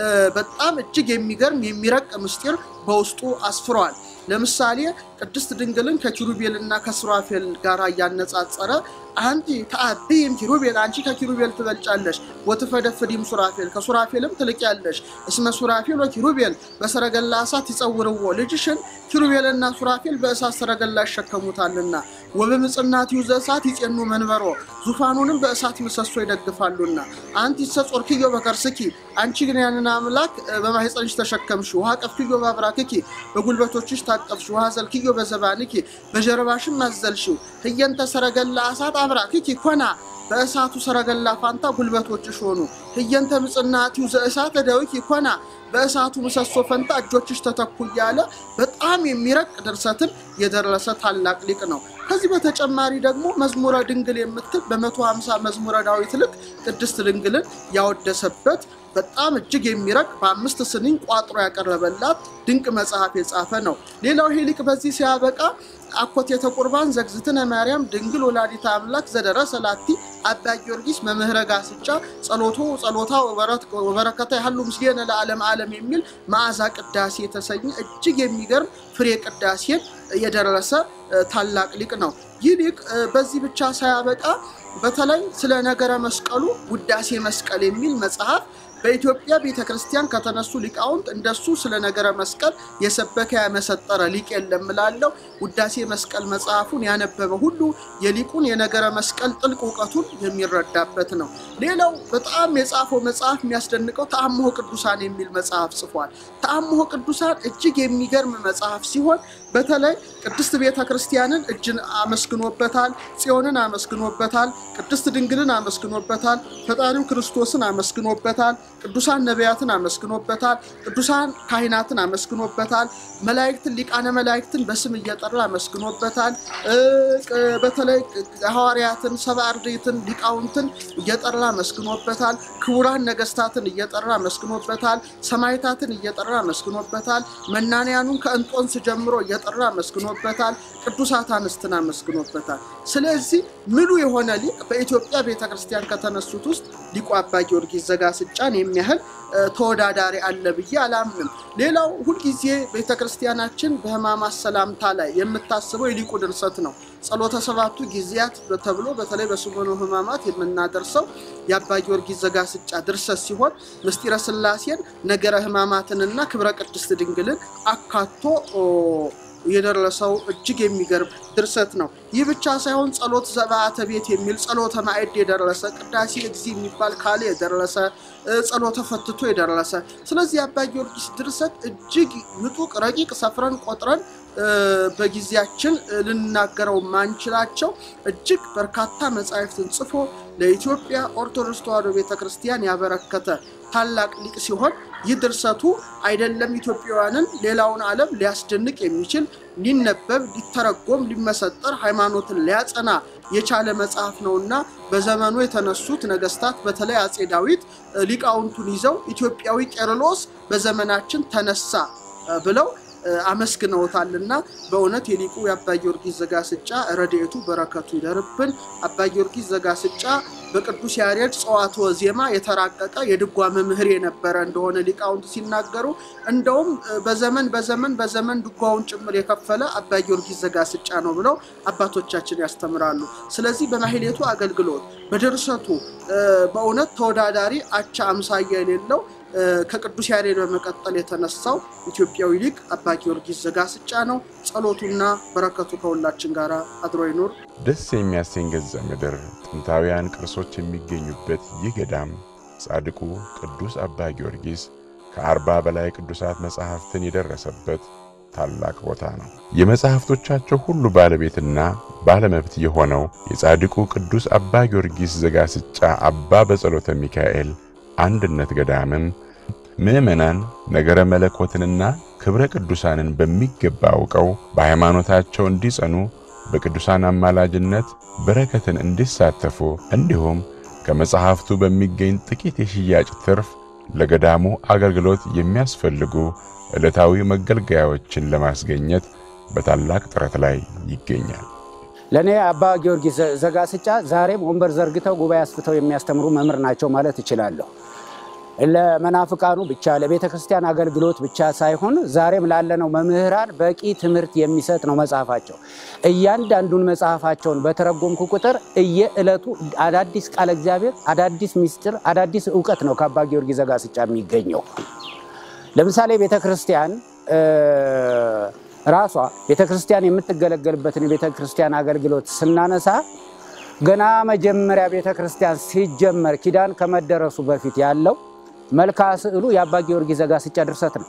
በጣም እጅግ የሚገርም የሚረቅ ምስጢር በውስጡ አስፍሯል። ለምሳሌ ቅድስት ድንግልን ከኪሩቤልና ከሱራፌል ጋር እያነጻጸረ አንቲ ተአብይም ኪሩቤል አንቺ ከኪሩቤል ትበልጫለሽ፣ ወትፈደፍዲም ሱራፌል ከሱራፌልም ትልቅያለሽ። እስመ ሱራፌል ወኪሩቤል በሰረገላ እሳት ይጸውርዎ ልጅሽን ኪሩቤልና ሱራፌል በእሳት ሰረገላ ይሸከሙታልና፣ ወበምጽናትዩ ዘእሳት ይጼኑ መንበሮ ዙፋኑንም በእሳት ምሰሶ ይደግፋሉና። አንቲ ተጾርክዮ በከርስኪ አንቺ ግን ያንን አምላክ በማህፀንሽ ተሸከምሽ። ውሃ ቀፍክዮ በአብራክኪ በጉልበቶችሽ ታቀፍሽ። ውሃ ዘልክዮ በዘባንኪ በጀርባሽም አዘልሽው። ህየንተ ሰረገላ እሳት አብራክኪ ኮና በእሳቱ ሰረገላ ፋንታ ጉልበቶችሽ ሆኑ። ህየንተ ምጽናትዩ ዘእሳት እደዊኪ ኮና በእሳቱ ምሰሶ ፈንታ እጆችሽ ተተኩ እያለ በጣም የሚረቅ ድርሰትን የደረሰ ታላቅ ሊቅ ነው። ከዚህ በተጨማሪ ደግሞ መዝሙረ ድንግል የምትል በመቶ ሀምሳ መዝሙረ ዳዊት ልክ ቅድስት ድንግልን ያወደሰበት በጣም እጅግ የሚረቅ በአምስት ስንኝ ቋጥሮ ያቀረበላት ድንቅ መጽሐፍ የጻፈ ነው። ሌላው ይሄ ሊቅ በዚህ ሲያበቃ አኮቴተ ቁርባን ዘግዝትነ ማርያም ድንግል ወላዲተ አምላክ ዘደረሰ ላቲ አባ ጊዮርጊስ መምህረ ጋስጫ ጸሎቶ ጸሎታ ወበረከታ ያህሉ ምስሌነ ለዓለም ዓለም የሚል መዓዛ ቅዳሴ የተሰኘ እጅግ የሚገርም ፍሬ ቅዳሴን የደረሰ ታላቅ ሊቅ ነው። ይህ ሊቅ በዚህ ብቻ ሳያበቃ በተለይ ስለ ነገረ መስቀሉ ውዳሴ መስቀል የሚል መጽሐፍ በኢትዮጵያ ቤተ ክርስቲያን ከተነሱ ሊቃውንት እንደሱ ስለ ነገረ መስቀል የሰበከ ያመሰጠረ ሊቅ የለም እላለሁ። ውዳሴ መስቀል መጽሐፉን ያነበበ ሁሉ የሊቁን የነገረ መስቀል ጥልቅ እውቀቱን የሚረዳበት ነው። ሌላው በጣም የጻፈው መጽሐፍ የሚያስደንቀው ተአምሆ ቅዱሳን የሚል መጽሐፍ ጽፏል። ተአምሆ ቅዱሳን እጅግ የሚገርም መጽሐፍ ሲሆን በተለይ ቅድስት ቤተ ክርስቲያንን እጅን አመስግኖበታል፣ ጽዮንን አመስግኖበታል፣ ቅድስት ድንግልን አመስግኖበታል፣ ፈጣሪው ክርስቶስን አመስግኖበታል፣ ቅዱሳን ነቢያትን አመስግኖበታል፣ ቅዱሳን ካህናትን አመስግኖበታል፣ መላእክትን ሊቃነ መላእክትን በስም እየጠራ አመስግኖበታል። በተለይ ሐዋርያትን፣ ሰብአ አርድእትን፣ ሊቃውንትን እየጠራ አመስግኖበታል። ክቡራን ነገስታትን እየጠራ አመስግኖበታል። ሰማዕታትን እየጠራ አመስግኖበታል። መናንያኑን ከእንጦንስ ጀምሮ እየጠራ አመስግኖበታል። ቅዱሳት አንስትን አመስግኖበታል። ስለዚህ ምሉ የሆነ ሊቅ በኢትዮጵያ ቤተክርስቲያን ከተነሱት ውስጥ ሊቁ አባ ጊዮርጊስ ዘጋስጫን የሚያህል ተወዳዳሪ አለ ብዬ አላምንም። ሌላው ሁልጊዜ ቤተክርስቲያናችን በሕማማት ሰላምታ ላይ የምታስበው የሊቁ ድርሰት ነው። ጸሎተ ሰባቱ ጊዜያት ተብሎ በተለይ በሰሙነ ሕማማት የምናደርሰው የአባ ጊዮርጊስ ዘጋስጫ ድርሰት ሲሆን ምስጢረ ሥላሴን ነገረ ሕማማትንና ክብረ ቅድስት ድንግልን አካቶ የደረሰው እጅግ የሚገርም ድርሰት ነው። ይህ ብቻ ሳይሆን ጸሎት ዘበአተ ቤት የሚል ጸሎተ ማዕድ የደረሰ ቅዳሴ እግዚ የሚባል ካሌ የደረሰ ጸሎተ ፈትቶ የደረሰ ስለዚህ የአባ ጊዮርጊስ ድርሰት እጅግ ምጡቅ ረቂቅ ሰፍረን ቆጥረን በጊዜያችን ልናገረው ማንችላቸው እጅግ በርካታ መጻሕፍትን ጽፎ ለኢትዮጵያ ኦርቶዶክስ ተዋሕዶ ቤተ ክርስቲያን ያበረከተ ታላቅ ሊቅ ሲሆን ይህ ድርሰቱ አይደለም ኢትዮጵያውያንን ሌላውን ዓለም ሊያስደንቅ የሚችል ሊነበብ፣ ሊተረጎም፣ ሊመሰጠር ሃይማኖትን ሊያጸና የቻለ መጽሐፍ ነውና በዘመኑ የተነሱት ነገስታት በተለይ አጼ ዳዊት ሊቃውንቱን ይዘው ኢትዮጵያዊ ቄርሎስ በዘመናችን ተነሳ ብለው አመስግነውታልና በእውነት የሊቁ የአባ ጊዮርጊስ ዘጋስጫ ረድኤቱ በረከቱ ይደርብን። አባ ጊዮርጊስ ዘጋስጫ በቅዱስ ያሬድ ጸዋትወ ዜማ የተራቀቀ የድጓ መምህር የነበረ እንደሆነ ሊቃውንት ሲናገሩ እንደውም በዘመን በዘመን በዘመን ድጓውን ጭምር የከፈለ አባ ጊዮርጊስ ዘጋስጫ ነው ብለው አባቶቻችን ያስተምራሉ። ስለዚህ በማህሌቱ አገልግሎት በድርሰቱ በእውነት ተወዳዳሪ አቻ አምሳያ የሌለው ከቅዱስ ያሬድ በመቀጠል የተነሳው ኢትዮጵያዊ ሊቅ አባ ጊዮርጊስ ዘጋስጫ ነው። ጸሎቱና በረከቱ ከሁላችን ጋር አድሮ ይኑር። ደስ የሚያሰኝ ገጸ ምድር ጥንታውያን ቅርሶች የሚገኙበት ይህ ገዳም ጻድቁ ቅዱስ አባ ጊዮርጊስ ከአርባ በላይ ቅዱሳት መጻሕፍትን የደረሰበት ታላቅ ቦታ ነው። የመጻሕፍቶቻቸው ሁሉ ባለቤትና ባለመብት የሆነው የጻድቁ ቅዱስ አባ ጊዮርጊስ ዘጋስጫ አባ በጸሎተ ሚካኤል አንድነት ገዳምም ምዕመናን ነገረ መለኮትንና ክብረ ቅዱሳንን በሚገባ አውቀው በሃይማኖታቸው እንዲጸኑ በቅዱሳን አማላጅነት በረከትን እንዲሳተፉ እንዲሁም ከመጽሐፍቱ በሚገኝ ጥቂት የሽያጭ ትርፍ ለገዳሙ አገልግሎት የሚያስፈልጉ ዕለታዊ መገልገያዎችን ለማስገኘት በታላቅ ጥረት ላይ ይገኛል። ለእኔ አባ ጊዮርጊስ ዘጋስጫ ዛሬም ወንበር ዘርግተው ጉባኤ አስፍተው የሚያስተምሩ መምህር ናቸው ማለት እችላለሁ። ለመናፍቃኑ ብቻ ለቤተ ክርስቲያን አገልግሎት ብቻ ሳይሆን ዛሬም ላለነው መምህራን በቂ ትምህርት የሚሰጥ ነው መጽሐፋቸው። እያንዳንዱን መጽሐፋቸውን በተረጎምኩ ቁጥር እየዕለቱ አዳዲስ ቃለ እግዚአብሔር፣ አዳዲስ ምስጢር፣ አዳዲስ እውቀት ነው ከአባ ጊዮርጊስ ዘጋስጫ የሚገኘው። ለምሳሌ ቤተ ክርስቲያን ራሷ ቤተ ክርስቲያን የምትገለገልበትን የቤተ ክርስቲያን አገልግሎት ስናነሳ ገና መጀመሪያ ቤተ ክርስቲያን ሲጀመር ኪዳን ከመደረሱ በፊት ያለው መልክዓ ስዕሉ የአባ ጊዮርጊስ ዘጋስጫ ድርሰት ነው።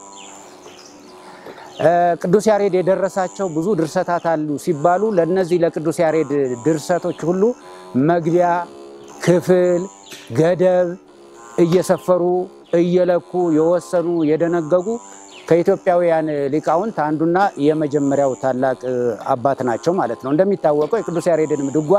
ቅዱስ ያሬድ የደረሳቸው ብዙ ድርሰታት አሉ ሲባሉ ለእነዚህ ለቅዱስ ያሬድ ድርሰቶች ሁሉ መግቢያ፣ ክፍል፣ ገደብ እየሰፈሩ እየለኩ የወሰኑ የደነገጉ ከኢትዮጵያውያን ሊቃውንት አንዱና የመጀመሪያው ታላቅ አባት ናቸው ማለት ነው። እንደሚታወቀው የቅዱስ ያሬድንም ድጓ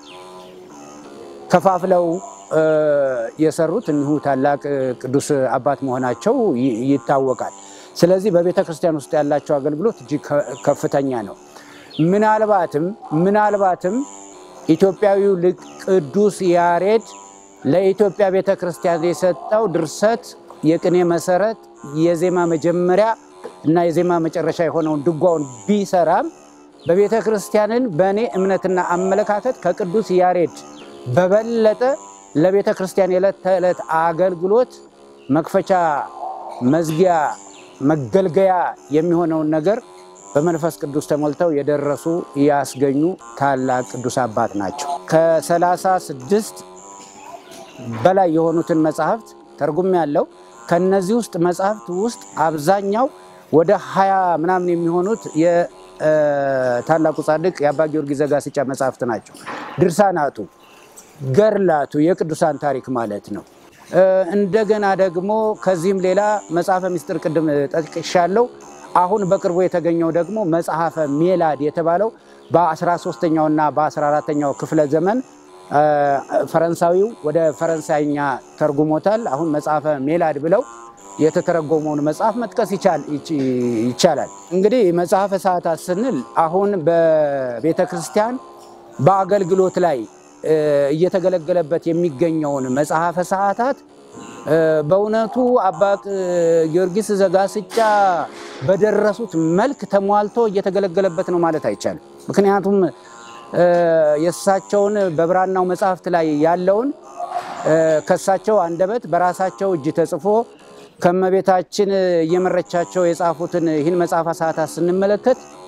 ከፋፍለው የሰሩት እኒሁ ታላቅ ቅዱስ አባት መሆናቸው ይታወቃል። ስለዚህ በቤተ ክርስቲያን ውስጥ ያላቸው አገልግሎት እጅግ ከፍተኛ ነው። ምናልባትም ምናልባትም ኢትዮጵያዊው ሊቅ ቅዱስ ያሬድ ለኢትዮጵያ ቤተ ክርስቲያን የሰጠው ድርሰት የቅኔ መሰረት፣ የዜማ መጀመሪያ እና የዜማ መጨረሻ የሆነውን ድጓውን ቢሰራም በቤተ ክርስቲያንን በእኔ እምነትና አመለካከት ከቅዱስ ያሬድ በበለጠ ለቤተ ክርስቲያን የዕለት ተዕለት አገልግሎት መክፈቻ፣ መዝጊያ፣ መገልገያ የሚሆነውን ነገር በመንፈስ ቅዱስ ተሞልተው የደረሱ ያስገኙ ታላቅ ቅዱስ አባት ናቸው። ከሰላሳ ስድስት በላይ የሆኑትን መጽሐፍት ተርጉም ያለው ከነዚህ ውስጥ መጽሐፍት ውስጥ አብዛኛው ወደ ሀያ ምናምን የሚሆኑት የታላቁ ጻድቅ የአባ ጊዮርጊስ ዘጋስጫ መጽሐፍት ናቸው። ድርሳናቱ ገርላቱ የቅዱሳን ታሪክ ማለት ነው። እንደገና ደግሞ ከዚህም ሌላ መጽሐፈ ምስጢር ቅድም ጠቅሻለሁ። አሁን በቅርቡ የተገኘው ደግሞ መጽሐፈ ሜላድ የተባለው በ13ኛውና በ14ኛው ክፍለ ዘመን ፈረንሳዊው ወደ ፈረንሳይኛ ተርጉሞታል። አሁን መጽሐፈ ሜላድ ብለው የተተረጎመውን መጽሐፍ መጥቀስ ይቻላል። እንግዲህ መጽሐፈ ሰዓታት ስንል አሁን በቤተ ክርስቲያን በአገልግሎት ላይ እየተገለገለበት የሚገኘውን መጽሐፈ ሰዓታት በእውነቱ አባ ጊዮርጊስ ዘጋስጫ በደረሱት መልክ ተሟልቶ እየተገለገለበት ነው ማለት አይቻልም። ምክንያቱም የእሳቸውን በብራናው መጽሐፍት ላይ ያለውን ከእሳቸው አንደበት በራሳቸው እጅ ተጽፎ ከእመቤታችን እየመረቻቸው የጻፉትን ይህን መጽሐፈ ሰዓታት ስንመለከት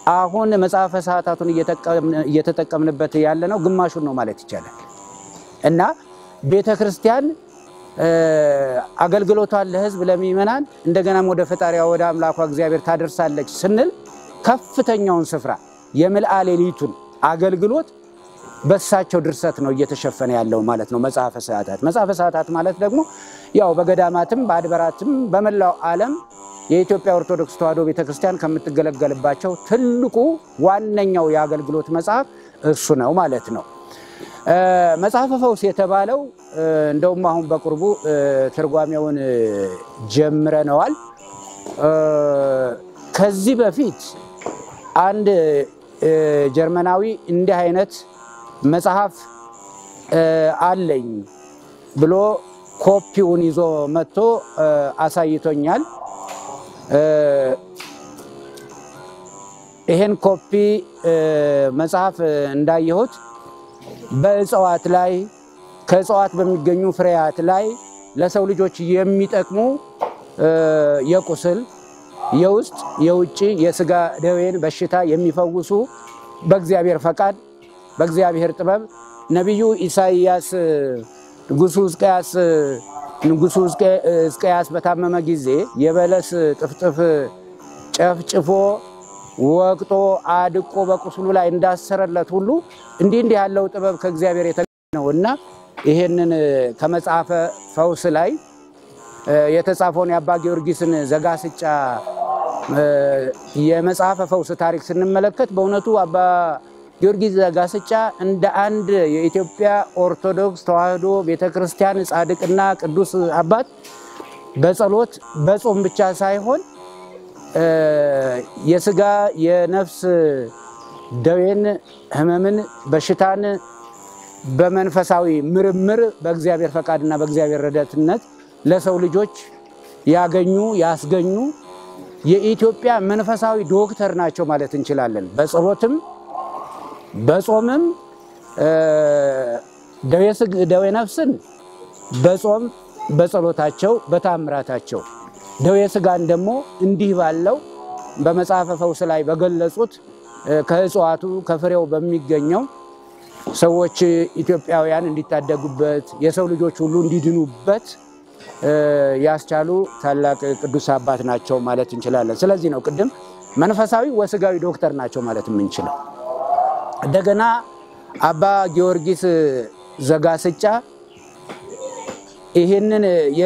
አሁን መጽሐፈ ሰዓታቱን እየተጠቀምንበት ያለ ነው ግማሹን ነው ማለት ይቻላል እና ቤተ ክርስቲያን አገልግሎቷን ለሕዝብ ለሚመናን እንደገናም ወደ ፈጣሪዋ ወደ አምላኳ እግዚአብሔር ታደርሳለች ስንል ከፍተኛውን ስፍራ የምልአ ሌሊቱን አገልግሎት በሳቸው ድርሰት ነው እየተሸፈነ ያለው ማለት ነው። መጽሐፈ ሰዓታት መጽሐፈ ሰዓታት ማለት ደግሞ ያው በገዳማትም በአድባራትም በመላው ዓለም የኢትዮጵያ ኦርቶዶክስ ተዋሕዶ ቤተክርስቲያን ከምትገለገልባቸው ትልቁ ዋነኛው የአገልግሎት መጽሐፍ እሱ ነው ማለት ነው። መጽሐፈ ፈውስ የተባለው እንደውም አሁን በቅርቡ ትርጓሜውን ጀምረነዋል። ከዚህ በፊት አንድ ጀርመናዊ እንዲህ አይነት መጽሐፍ አለኝ ብሎ ኮፒውን ይዞ መጥቶ አሳይቶኛል። ይሄን ኮፒ መጽሐፍ እንዳየሁት በእጽዋት ላይ ከእጽዋት በሚገኙ ፍሬያት ላይ ለሰው ልጆች የሚጠቅሙ የቁስል፣ የውስጥ፣ የውጭ የስጋ ደዌን በሽታ የሚፈውሱ በእግዚአብሔር ፈቃድ በእግዚአብሔር ጥበብ ነቢዩ ኢሳይያስ ንጉሱ ሕዝቅያስ ንጉሱ ሕዝቅያስ በታመመ ጊዜ የበለስ ጥፍጥፍ ጨፍጭፎ ወቅጦ አድቆ በቁስሉ ላይ እንዳሰረለት ሁሉ እንዲህ እንዲህ ያለው ጥበብ ከእግዚአብሔር የተገኘ ነው እና ይሄንን ከመጽሐፈ ፈውስ ላይ የተጻፈውን የአባ ጊዮርጊስን ዘጋስጫ የመጽሐፈ ፈውስ ታሪክ ስንመለከት በእውነቱ አባ ጊዮርጊስ ዘጋስጫ እንደ አንድ የኢትዮጵያ ኦርቶዶክስ ተዋሕዶ ቤተክርስቲያን ጻድቅና ቅዱስ አባት በጸሎት በጾም ብቻ ሳይሆን የስጋ የነፍስ ደዌን፣ ሕመምን፣ በሽታን በመንፈሳዊ ምርምር በእግዚአብሔር ፈቃድና በእግዚአብሔር ረዳትነት ለሰው ልጆች ያገኙ ያስገኙ የኢትዮጵያ መንፈሳዊ ዶክተር ናቸው ማለት እንችላለን። በጸሎትም በጾምም ደዌ ነፍስን በጾም በጸሎታቸው በታምራታቸው ደዌ ስጋን ደግሞ እንዲህ ባለው በመጽሐፈ ፈውስ ላይ በገለጹት ከእጽዋቱ ከፍሬው በሚገኘው ሰዎች ኢትዮጵያውያን እንዲታደጉበት የሰው ልጆች ሁሉ እንዲድኑበት ያስቻሉ ታላቅ ቅዱስ አባት ናቸው ማለት እንችላለን። ስለዚህ ነው ቅድም መንፈሳዊ ወስጋዊ ዶክተር ናቸው ማለት የምንችለው። እንደገና አባ ጊዮርጊስ ዘጋስጫ ይህንን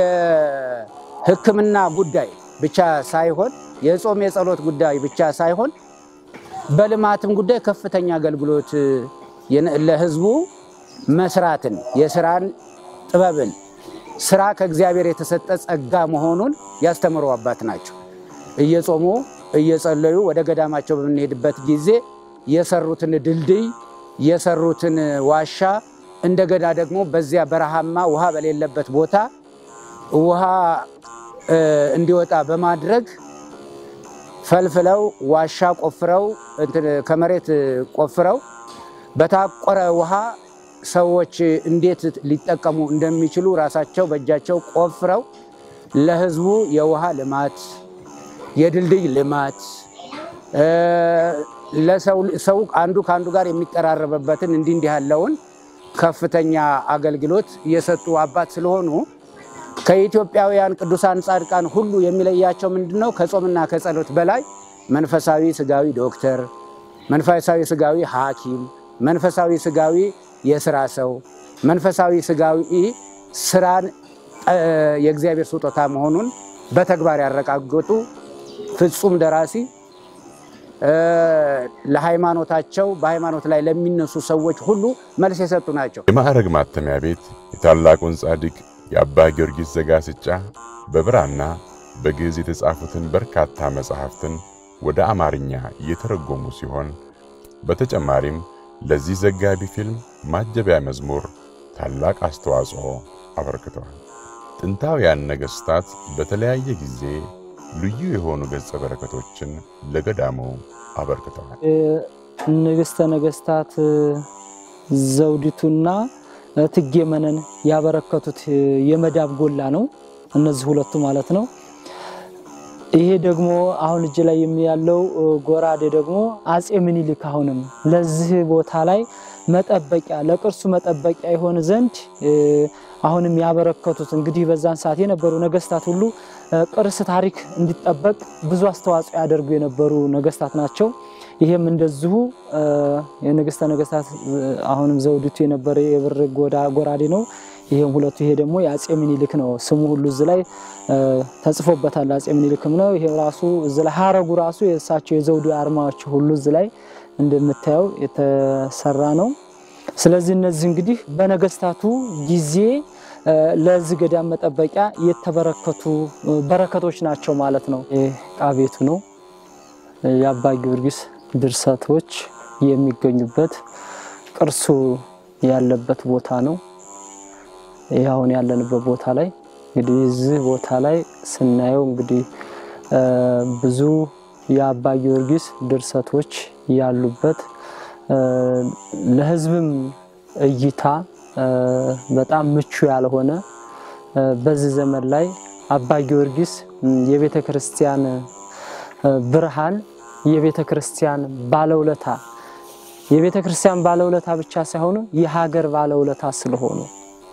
የሕክምና ጉዳይ ብቻ ሳይሆን የጾም የጸሎት ጉዳይ ብቻ ሳይሆን በልማትም ጉዳይ ከፍተኛ አገልግሎት ለሕዝቡ መስራትን የስራን ጥበብን ስራ ከእግዚአብሔር የተሰጠ ጸጋ መሆኑን ያስተምሩ አባት ናቸው። እየጾሙ እየጸለዩ ወደ ገዳማቸው በምንሄድበት ጊዜ የሰሩትን ድልድይ የሰሩትን ዋሻ እንደገና ደግሞ በዚያ በረሃማ ውሃ በሌለበት ቦታ ውሃ እንዲወጣ በማድረግ ፈልፍለው ዋሻ ቆፍረው ከመሬት ቆፍረው በታቆረ ውሃ ሰዎች እንዴት ሊጠቀሙ እንደሚችሉ ራሳቸው በእጃቸው ቆፍረው ለሕዝቡ የውሃ ልማት፣ የድልድይ ልማት ሰው አንዱ ከአንዱ ጋር የሚቀራረብበትን እንዲህ እንዲህ ያለውን ከፍተኛ አገልግሎት የሰጡ አባት ስለሆኑ ከኢትዮጵያውያን ቅዱሳን ጻድቃን ሁሉ የሚለያቸው ምንድን ነው? ከጾምና ከጸሎት በላይ መንፈሳዊ ስጋዊ ዶክተር፣ መንፈሳዊ ስጋዊ ሐኪም፣ መንፈሳዊ ስጋዊ የስራ ሰው፣ መንፈሳዊ ስጋዊ ስራን የእግዚአብሔር ስጦታ መሆኑን በተግባር ያረጋገጡ ፍጹም ደራሲ ለሃይማኖታቸው በሃይማኖት ላይ ለሚነሱ ሰዎች ሁሉ መልስ የሰጡ ናቸው። የማዕረግ ማተሚያ ቤት የታላቁን ጻድቅ የአባ ጊዮርጊስ ዘጋስጫ በብራና በግዕዝ የተጻፉትን በርካታ መጻሕፍትን ወደ አማርኛ እየተረጎሙ ሲሆን በተጨማሪም ለዚህ ዘጋቢ ፊልም ማጀቢያ መዝሙር ታላቅ አስተዋጽኦ አበርክተዋል። ጥንታውያን ነገሥታት በተለያየ ጊዜ ልዩ የሆኑ ገጸ በረከቶችን ለገዳሙ አበርክተዋል። ንግሥተ ነገሥታት ዘውዲቱና እቴጌ መነን ያበረከቱት የመዳብ ጎላ ነው። እነዚህ ሁለቱ ማለት ነው። ይሄ ደግሞ አሁን እጅ ላይ ያለው ጎራዴ ደግሞ አጼ ምኒልክ አሁንም ለዚህ ቦታ ላይ መጠበቂያ ለቅርሱ መጠበቂያ ይሆን ዘንድ አሁንም ያበረከቱት እንግዲህ በዛን ሰዓት የነበሩ ነገስታት ሁሉ ቅርስ ታሪክ እንዲጠበቅ ብዙ አስተዋጽኦ ያደርጉ የነበሩ ነገስታት ናቸው። ይሄም እንደዚሁ የንግስተ ነገስታት አሁንም ዘውዲቱ የነበረ የብር ጎራዴ ነው። ይሄም ሁለቱ ይሄ ደግሞ የአጼ ምኒልክ ነው። ስሙ ሁሉ እዚህ ላይ ተጽፎበታል። አጼ ምኒልክም ነው። ይሄ ራሱ እዚህ ላይ ሀረጉ ራሱ የእሳቸው የዘውዱ አርማዎች ሁሉ እዚህ ላይ እንደምታየው የተሰራ ነው። ስለዚህ እነዚህ እንግዲህ በነገስታቱ ጊዜ ለዚህ ገዳም መጠበቂያ የተበረከቱ በረከቶች ናቸው ማለት ነው። ዕቃ ቤቱ ነው። የአባ ጊዮርጊስ ድርሰቶች የሚገኙበት ቅርሱ ያለበት ቦታ ነው። ይህ አሁን ያለንበት ቦታ ላይ እንግዲህ እዚህ ቦታ ላይ ስናየው እንግዲህ ብዙ የአባ ጊዮርጊስ ድርሰቶች ያሉበት ለሕዝብም እይታ በጣም ምቹ ያልሆነ በዚህ ዘመን ላይ አባ ጊዮርጊስ የቤተ ክርስቲያን ብርሃን የቤተ ክርስቲያን ባለውለታ የቤተ ክርስቲያን ባለውለታ ብቻ ሳይሆኑ የሀገር ባለውለታ ስለሆኑ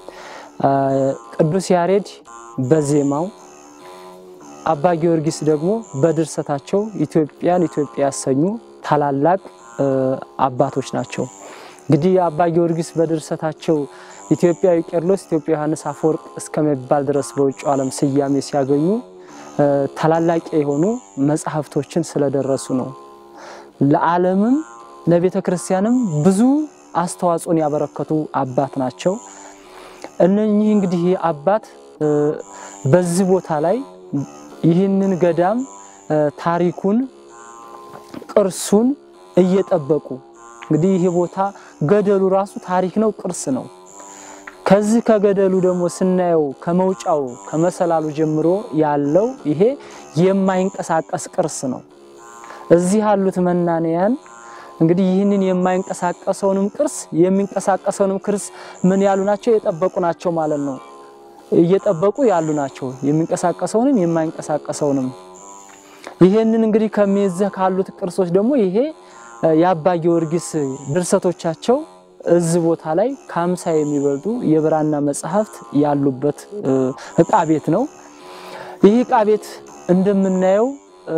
ቅዱስ ያሬድ በዜማው አባ ጊዮርጊስ ደግሞ በድርሰታቸው ኢትዮጵያን ኢትዮጵያ ያሰኙ ታላላቅ አባቶች ናቸው። እንግዲህ የአባ ጊዮርጊስ በድርሰታቸው ኢትዮጵያዊ ቄርሎስ፣ ኢትዮጵያ ዮሐንስ አፈወርቅ እስከሚባል ድረስ በውጭው ዓለም ስያሜ ሲያገኙ ታላላቅ የሆኑ መጽሐፍቶችን ስለደረሱ ነው። ለዓለምም ለቤተ ክርስቲያንም ብዙ አስተዋጽኦን ያበረከቱ አባት ናቸው። እነኚህ እንግዲህ አባት በዚህ ቦታ ላይ ይህንን ገዳም ታሪኩን ቅርሱን እየጠበቁ እንግዲህ ይህ ቦታ ገደሉ ራሱ ታሪክ ነው፣ ቅርስ ነው። ከዚህ ከገደሉ ደግሞ ስናየው ከመውጫው ከመሰላሉ ጀምሮ ያለው ይሄ የማይንቀሳቀስ ቅርስ ነው። እዚህ ያሉት መናንያን እንግዲህ ይህንን የማይንቀሳቀሰውንም ቅርስ የሚንቀሳቀሰውንም ቅርስ ምን ያሉ ናቸው? የጠበቁ ናቸው ማለት ነው። እየጠበቁ ያሉ ናቸው፣ የሚንቀሳቀሰውንም የማይንቀሳቀሰውንም። ይሄንን እንግዲህ ከሚይዘህ ካሉት ቅርሶች ደግሞ ይሄ የአባ ጊዮርጊስ ድርሰቶቻቸው እዚህ ቦታ ላይ ከአምሳ የሚበልጡ የብራና መጽሐፍት ያሉበት ዕቃ ቤት ነው። ይህ ዕቃ ቤት እንደምናየው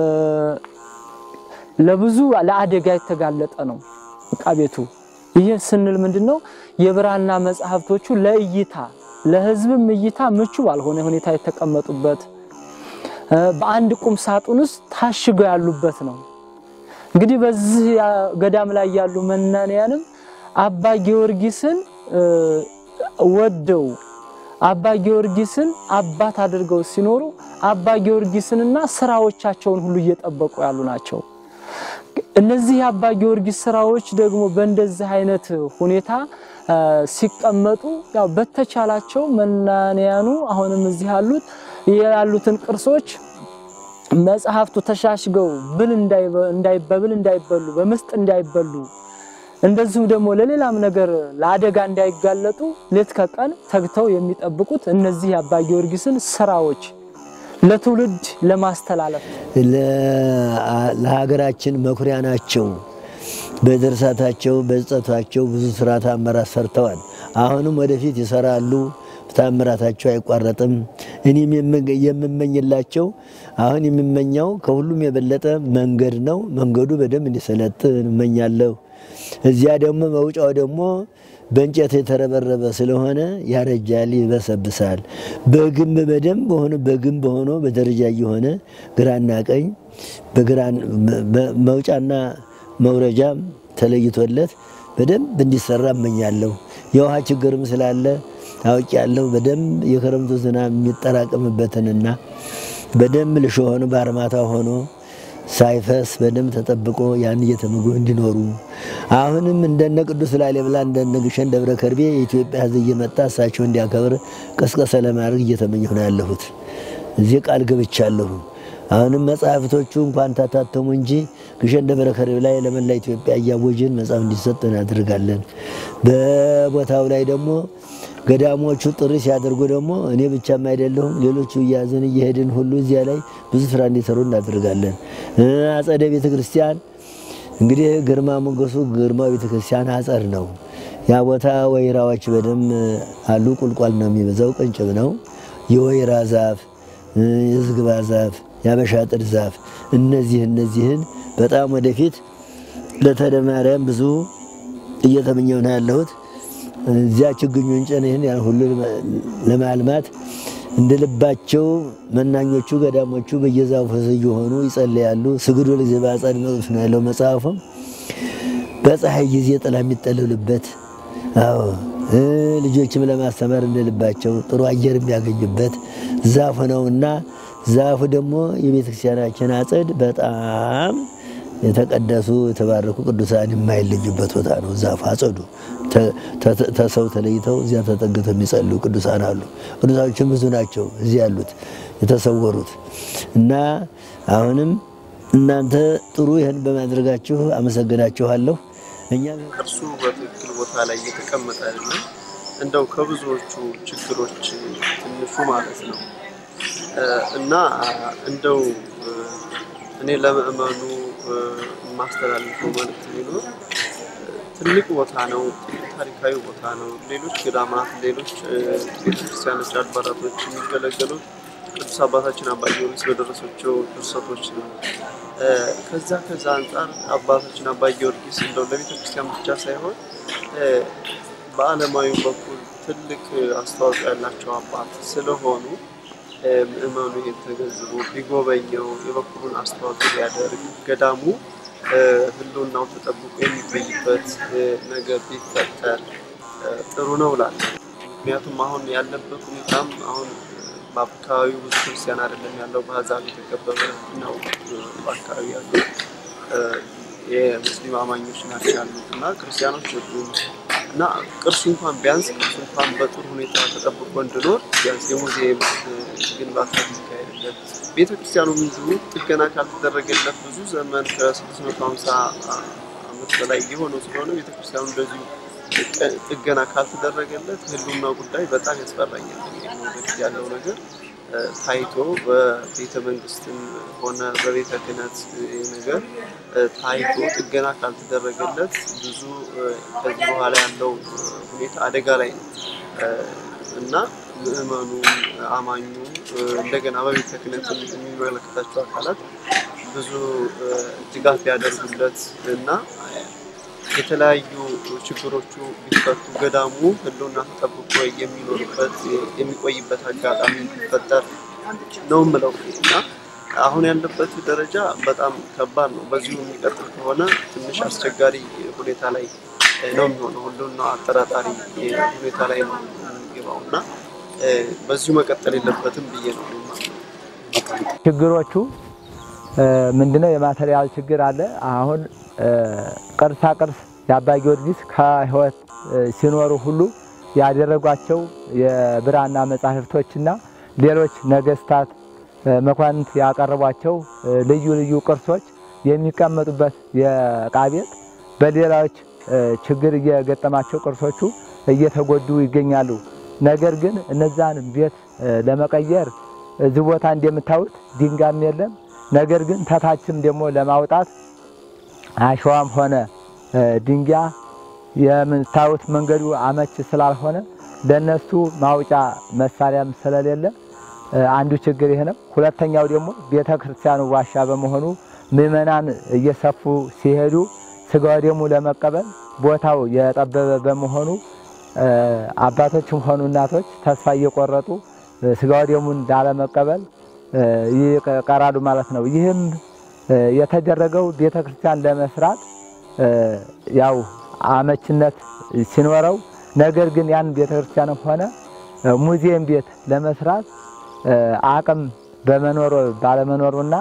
ለብዙ ለአደጋ የተጋለጠ ነው ዕቃ ቤቱ። ይህ ስንል ምንድን ነው? የብራና መጽሐፍቶቹ ለእይታ ለሕዝብም እይታ ምቹ ባልሆነ ሁኔታ የተቀመጡበት በአንድ ቁም ሳጥን ውስጥ ታሽገው ያሉበት ነው። እንግዲህ በዚህ ገዳም ላይ ያሉ መናንያንም አባ ጊዮርጊስን ወደው አባ ጊዮርጊስን አባት አድርገው ሲኖሩ አባ ጊዮርጊስንና ስራዎቻቸውን ሁሉ እየጠበቁ ያሉ ናቸው። እነዚህ የአባ ጊዮርጊስ ስራዎች ደግሞ በእንደዚህ አይነት ሁኔታ ሲቀመጡ ያው በተቻላቸው መናንያኑ አሁንም እዚህ ያሉት ያሉትን ቅርሶች መጽሐፍቱ ተሻሽገው ብል እንዳይበብል እንዳይበሉ በምስጥ እንዳይበሉ እንደዚሁም ደግሞ ለሌላም ነገር ለአደጋ እንዳይጋለጡ ሌት ከቀን ተግተው የሚጠብቁት እነዚህ የአባ ጊዮርጊስን ስራዎች ለትውልድ ለማስተላለፍ ለሀገራችን መኩሪያ ናቸው። በድርሳታቸው በጸታቸው ብዙ ስራ ታምራት ሰርተዋል። አሁንም ወደፊት ይሰራሉ። ታምራታቸው አይቋረጥም። እኔም የምመኝላቸው አሁን የምመኘው ከሁሉም የበለጠ መንገድ ነው። መንገዱ በደንብ እንዲሰለጥን እመኛለሁ። እዚያ ደግሞ መውጫው ደግሞ በእንጨት የተረበረበ ስለሆነ ያረጃል፣ ይበሰብሳል። በግንብ በደንብ ሆኖ በግንብ ሆኖ በደረጃ እየሆነ ግራና ቀኝ መውጫና መውረጃም ተለይቶለት በደንብ እንዲሰራ እመኛለሁ። የውሃ ችግርም ስላለ ታውቂ ያለው በደንብ የክረምቱ ዝናብ የሚጠራቀምበትንና በደንብ ልሾ ሆኖ በአርማታ ሆኖ ሳይፈስ በደንብ ተጠብቆ ያን እየተመገቡ እንዲኖሩ አሁንም እንደነ ቅዱስ ላሊበላ እንደነ ግሸን ደብረ ከርቤ የኢትዮጵያ ሕዝብ እየመጣ እሳቸው እንዲያከብር ቀስቀሰ ለማድረግ እየተመኘሁ ነው ያለሁት። እዚህ ቃል ገብቻለሁ። አሁንም መጽሐፍቶቹ እንኳን ታታተሙ እንጂ ግሸን ደብረ ከርቤ ላይ ለመላ ኢትዮጵያ እያወጅን መጽሐፍ እንዲሰጥ እናድርጋለን። በቦታው ላይ ደግሞ ገዳሞቹ ጥሪ ሲያደርጉ ደግሞ እኔ ብቻም አይደለሁም ሌሎቹ እያዝን እየሄድን ሁሉ እዚያ ላይ ብዙ ስራ እንዲሰሩ እናደርጋለን። አጸደ ቤተ ክርስቲያን እንግዲህ ግርማ ሞገሱ ግርማ ቤተ ክርስቲያን አጸድ ነው። ያ ቦታ ወይራዎች በደንብ አሉ። ቁልቋል ነው የሚበዛው፣ ቅንጭብ ነው። የወይራ ዛፍ፣ የዝግባ ዛፍ፣ የአበሻ ጥድ ዛፍ እነዚህ እነዚህን በጣም ወደፊት ለተደ ማርያም ብዙ እየተመኘው ነው ያለሁት። እዚያ ችግኙን ጭን ይህን ያን ሁሉ ለማልማት እንደ ልባቸው መናኞቹ ገዳሞቹ በየዛፉ እየሆኑ ይጸልያሉ። ስግዱ ለእግዚአብሔር በአጸደ መቅደስ ነው ያለው መጽሐፉም። በፀሐይ ጊዜ ጥላ የሚጠለሉበት አዎ ልጆችም ለማስተማር እንደ ልባቸው ጥሩ አየር የሚያገኙበት ዛፍ ነውና ዛፉ ደግሞ የቤተክርስቲያናችን አጸድ በጣም የተቀደሱ የተባረኩ ቅዱሳን የማይለዩበት ቦታ ነው። ዛፍ አጸዱ ተሰው ተለይተው እዚያ ተጠግተው የሚጸልዩ ቅዱሳን አሉ። ቅዱሳኖችም ብዙ ናቸው እዚህ ያሉት የተሰወሩት እና አሁንም እናንተ ጥሩ ይህን በማድረጋችሁ አመሰግናችኋለሁ። እኛ እርሱ በትክክል ቦታ ላይ እየተቀመጠ አይደለም። እንደው ከብዙዎቹ ችግሮች ትንሹ ማለት ነው እና እንደው እኔ ለምእመኑ የማስተላልፈው መልእክት ቢኖር ትልቅ ቦታ ነው፣ ታሪካዊ ቦታ ነው። ሌሎች ገዳማት፣ ሌሎች ቤተክርስቲያኖች፣ አድባራቶች የሚገለገሉት ቅዱስ አባታችን አባ ጊዮርጊስ በደረሳቸው ድርሰቶች ነው። ከዛ ከዛ አንጻር አባታችን አባ ጊዮርጊስ እንደው ለቤተ ክርስቲያን ብቻ ሳይሆን በዓለማዊ በኩል ትልቅ አስተዋጽኦ ያላቸው አባት ስለሆኑ ምእመኑ ይህን ተገንዝቦ ቢጎበኘው የበኩሉን አስተዋጽኦ ቢያደርግ ገዳሙ ሕልውናው ተጠብቆ የሚቆይበት ነገር ቢፈጠር ጥሩ ነው እላለሁ። ምክንያቱም አሁን ያለበት ሁኔታም አሁን በአካባቢው ብዙ ክርስቲያን አይደለም ያለው፣ በአሕዛብ የተከበበ ነው። በአካባቢ ያሉ የሙስሊም አማኞች ናቸው ያሉት እና ክርስቲያኖች የሉም እና ቅርሱ እንኳን ቢያንስ ቅርሱ እንኳን በጥሩ ሁኔታ ተጠብቆ እንዲኖር ቢያንስ የሙዚየም ግንባታ ሊካሄድለት ቤተ ክርስቲያኑም እንዲሁ ጥገና ካልተደረገለት ብዙ ዘመን ከ650 ዓመት በላይ የሆነው ስለሆነ ቤተ ክርስቲያኑ እንደዚሁ ጥገና ካልተደረገለት ህልውና ጉዳይ በጣም ያስፈራኛል። ወደፊት ያለው ነገር ታይቶ በቤተ መንግስትም ሆነ በቤተ ክህነት ነገር ታይቶ ጥገና ካልተደረገለት ብዙ ከዚህ በኋላ ያለው ሁኔታ አደጋ ላይ ነው እና ምዕመኑ፣ አማኙ እንደገና በቤተ ክህነት የሚመለከታቸው አካላት ብዙ ድጋፍ ያደርጉለት እና የተለያዩ ችግሮቹ ቢፈቱ ገዳሙ ህልውና ተጠብቆ የሚኖርበት የሚቆይበት አጋጣሚ ቢፈጠር ነው የምለው እና አሁን ያለበት ደረጃ በጣም ከባድ ነው። በዚሁ የሚቀጥል ከሆነ ትንሽ አስቸጋሪ ሁኔታ ላይ ነው የሚሆነው። ህልውና አጠራጣሪ ሁኔታ ላይ ነው የሚገባው እና በዚሁ መቀጠል የለበትም ብዬ ነው ችግሮቹ ምንድነው? የማቴሪያል ችግር አለ። አሁን ቅርሳ ቅርስ የአባ ጊዮርጊስ ከህይወት ሲኖሩ ሁሉ ያደረጓቸው የብራና መጻሕፍቶችና ሌሎች ነገስታት መኳንንት ያቀረቧቸው ልዩ ልዩ ቅርሶች የሚቀመጡበት የዕቃ ቤት በሌሎች ችግር እየገጠማቸው ቅርሶቹ እየተጎዱ ይገኛሉ። ነገር ግን እነዛን ቤት ለመቀየር እዚህ ቦታ እንደምታዩት ድንጋይም የለም። ነገር ግን ተታችም ደግሞ ለማውጣት አሸዋም ሆነ ድንጋይ የምታዩት መንገዱ አመች ስላልሆነ ለነሱ ማውጫ መሳሪያም ስለሌለ አንዱ ችግር ይሄ ነው። ሁለተኛው ደግሞ ቤተ ክርስቲያኑ ዋሻ በመሆኑ ምዕመናን እየሰፉ ሲሄዱ ስጋ ወደሙ ለመቀበል ቦታው የጠበበ በመሆኑ አባቶችም ሆኑ እናቶች ተስፋ እየቆረጡ ስጋ ወደሙን ላለመቀበል ይቀራሉ ማለት ነው። ይህም የተደረገው ቤተ ክርስቲያን ለመስራት ያው አመችነት ሲኖረው፣ ነገር ግን ያን ቤተ ክርስቲያንም ሆነ ሙዚየም ቤት ለመስራት አቅም በመኖሩ ባለመኖሩና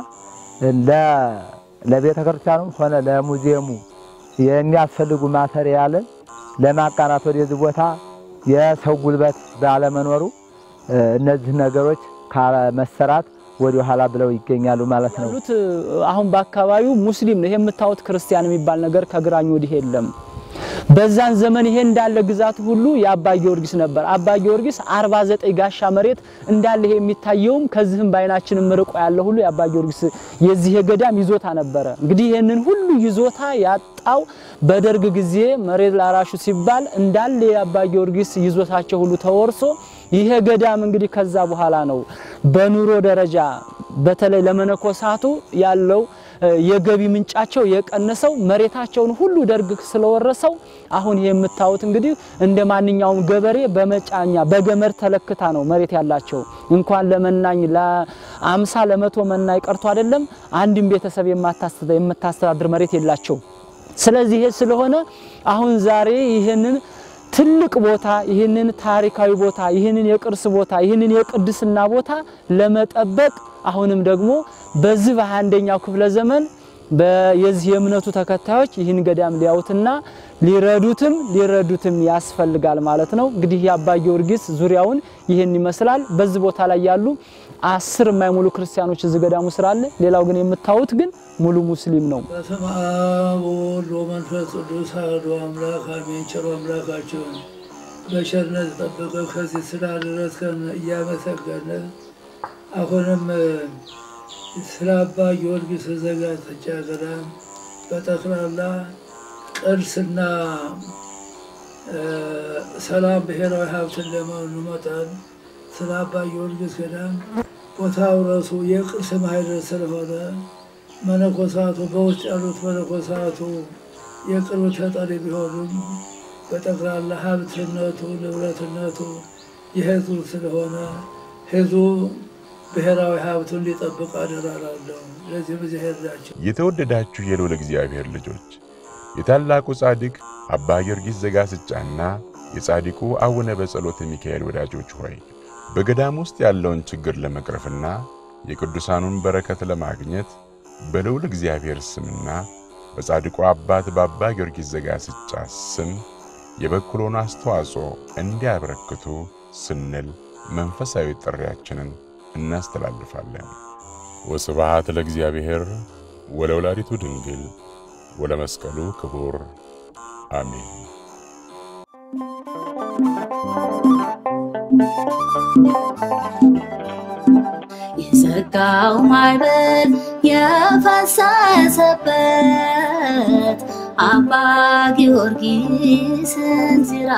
ለቤተ ክርስቲያኑም ሆነ ለሙዚየሙ የሚያስፈልጉ ማቴሪያልን ለማቃናት ወደዚህ ቦታ የሰው ጉልበት ባለመኖሩ እነዚህ ነገሮች ካለመሰራት ወደ ኋላ ብለው ይገኛሉ ማለት ነው። ያሉት አሁን በአካባቢው ሙስሊም ነው። ይሄ የምታዩት ክርስቲያን የሚባል ነገር ከግራኝ ወዲህ የለም። በዛን ዘመን ይሄ እንዳለ ግዛቱ ሁሉ የአባ ጊዮርጊስ ነበር። አባ ጊዮርጊስ 49 ጋሻ መሬት እንዳለ ይሄ የሚታየውም ከዚህም በአይናችን ርቆ ያለ ሁሉ የአባ ጊዮርጊስ የዚህ የገዳም ይዞታ ነበረ። እንግዲህ ይህንን ሁሉ ይዞታ ያጣው በደርግ ጊዜ መሬት ላራሹ ሲባል እንዳለ የአባ ጊዮርጊስ ይዞታቸው ሁሉ ተወርሶ ይሄ ገዳም እንግዲህ ከዛ በኋላ ነው በኑሮ ደረጃ በተለይ ለመነኮሳቱ ያለው የገቢ ምንጫቸው የቀነሰው መሬታቸውን ሁሉ ደርግ ስለወረሰው አሁን ይሄ የምታዩት እንግዲህ እንደ ማንኛውም ገበሬ በመጫኛ በገመድ ተለክታ ነው መሬት ያላቸው። እንኳን ለመናኝ ለአምሳ ለመቶ መናኝ ቀርቶ አይደለም አንድም ቤተሰብ የምታስተዳድር መሬት የላቸው። ስለዚህ ይሄ ስለሆነ አሁን ዛሬ ይህንን ትልቅ ቦታ ይህንን ታሪካዊ ቦታ ይህንን የቅርስ ቦታ ይህንን የቅድስና ቦታ ለመጠበቅ አሁንም ደግሞ በዚህ በ21ኛው ክፍለ ዘመን የዚህ የእምነቱ ተከታዮች ይህን ገዳም ሊያዩትና ሊረዱትም ሊረዱትም ያስፈልጋል ማለት ነው። እንግዲህ የአባ ጊዮርጊስ ዙሪያውን ይህን ይመስላል። በዚህ ቦታ ላይ ያሉ አስር የማይሙሉ ክርስቲያኖች እዚህ ገዳሙ ስራ አለ። ሌላው ግን የምታዩት ግን ሙሉ ሙስሊም ነው። በስመ አብ ወወልድ ወመንፈስ ቅዱስ አሐዱ አምላክ አሜን። ቸሩ አምላካችን በቸርነት ጠብቀህ ከዚህ ስላደረስከን እያመሰገንን አሁንም ስለ አባ ጊዮርጊስ ዘጋስጫ ገዳም በጠቅላላ ቅርስና ሰላም ብሔራዊ ሀብት እንደመሆኑ መጠን ስለ አባ ጊዮርጊስ ገዳም ቦታው ራሱ የቅርስ ማህደር ስለሆነ መነኮሳቱ በውስጥ ያሉት መነኮሳቱ የቅርብ ተጠሪ ቢሆኑም በጠቅላላ ሀብትነቱ ንብረትነቱ የህዝቡ ስለሆነ ህዝቡ ብሔራዊ ሀብቱን ሊጠብቅ አደራላለሁ። ለዚህ በዚህ ሄዳቸው የተወደዳችሁ የልዑል እግዚአብሔር ልጆች የታላቁ ጻድቅ አባ ጊዮርጊስ ዘጋስጫና የጻድቁ አቡነ በጸሎተ ሚካኤል ወዳጆች ሆይ በገዳም ውስጥ ያለውን ችግር ለመቅረፍና የቅዱሳኑን በረከት ለማግኘት በልዑል እግዚአብሔር ስምና በጻድቁ አባት በአባ ጊዮርጊስ ዘጋስጫ ስም የበኩሎን አስተዋጽኦ እንዲያበረክቱ ስንል መንፈሳዊ ጥሪያችንን እናስተላልፋለን። ወስብሐት ለእግዚአብሔር ወለወላዲቱ ድንግል ወለመስቀሉ ክቡር አሜን። የዘጋው ማዕበል የፈሰሰበት አባ ጊዮርጊስን ዚራ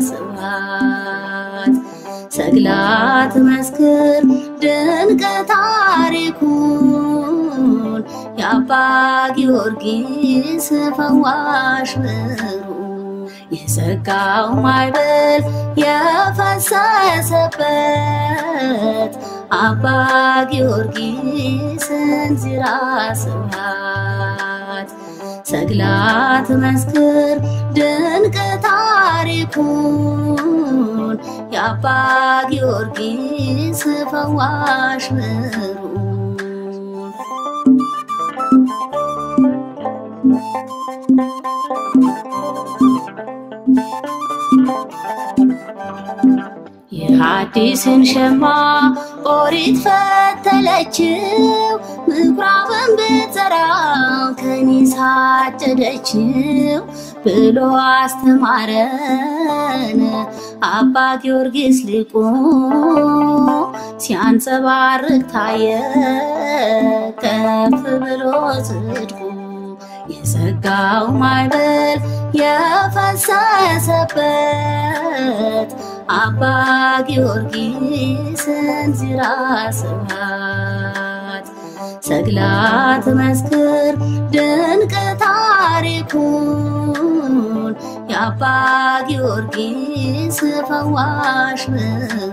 ስብሐት ሰግላት መስክር ድንቅ ታሪኩን የአባ ጊዮርጊስ ፈዋሽ ምሩ የዘጋው ማዕበል የፈሰሰበት አባ ጊዮርጊስን ዚራ ስብሐት ሰግላት መስክር ድንቅ ታሪኩን የአባ ጊዮርጊስ ፈዋሽ ምሩ የሐዲስን ሸማ ኦሪት ፈተለችው፣ ምኩራብን ብትዘራው ከኒሳ አጨደችው ብሎ አስተማረን አባ ጊዮርጊስ ሊቁ ሲያንጸባርቅ ታየ ከፍ ብሎ ጽድቁ የዘጋው ማዕበል የፈሰሰበት አባ ጊዮርጊስን ዚራ ስብሐት ሰግላት መስክር ድንቅ ታሪኩን የአባ ጊዮርጊስ ፈዋሽ ምሩ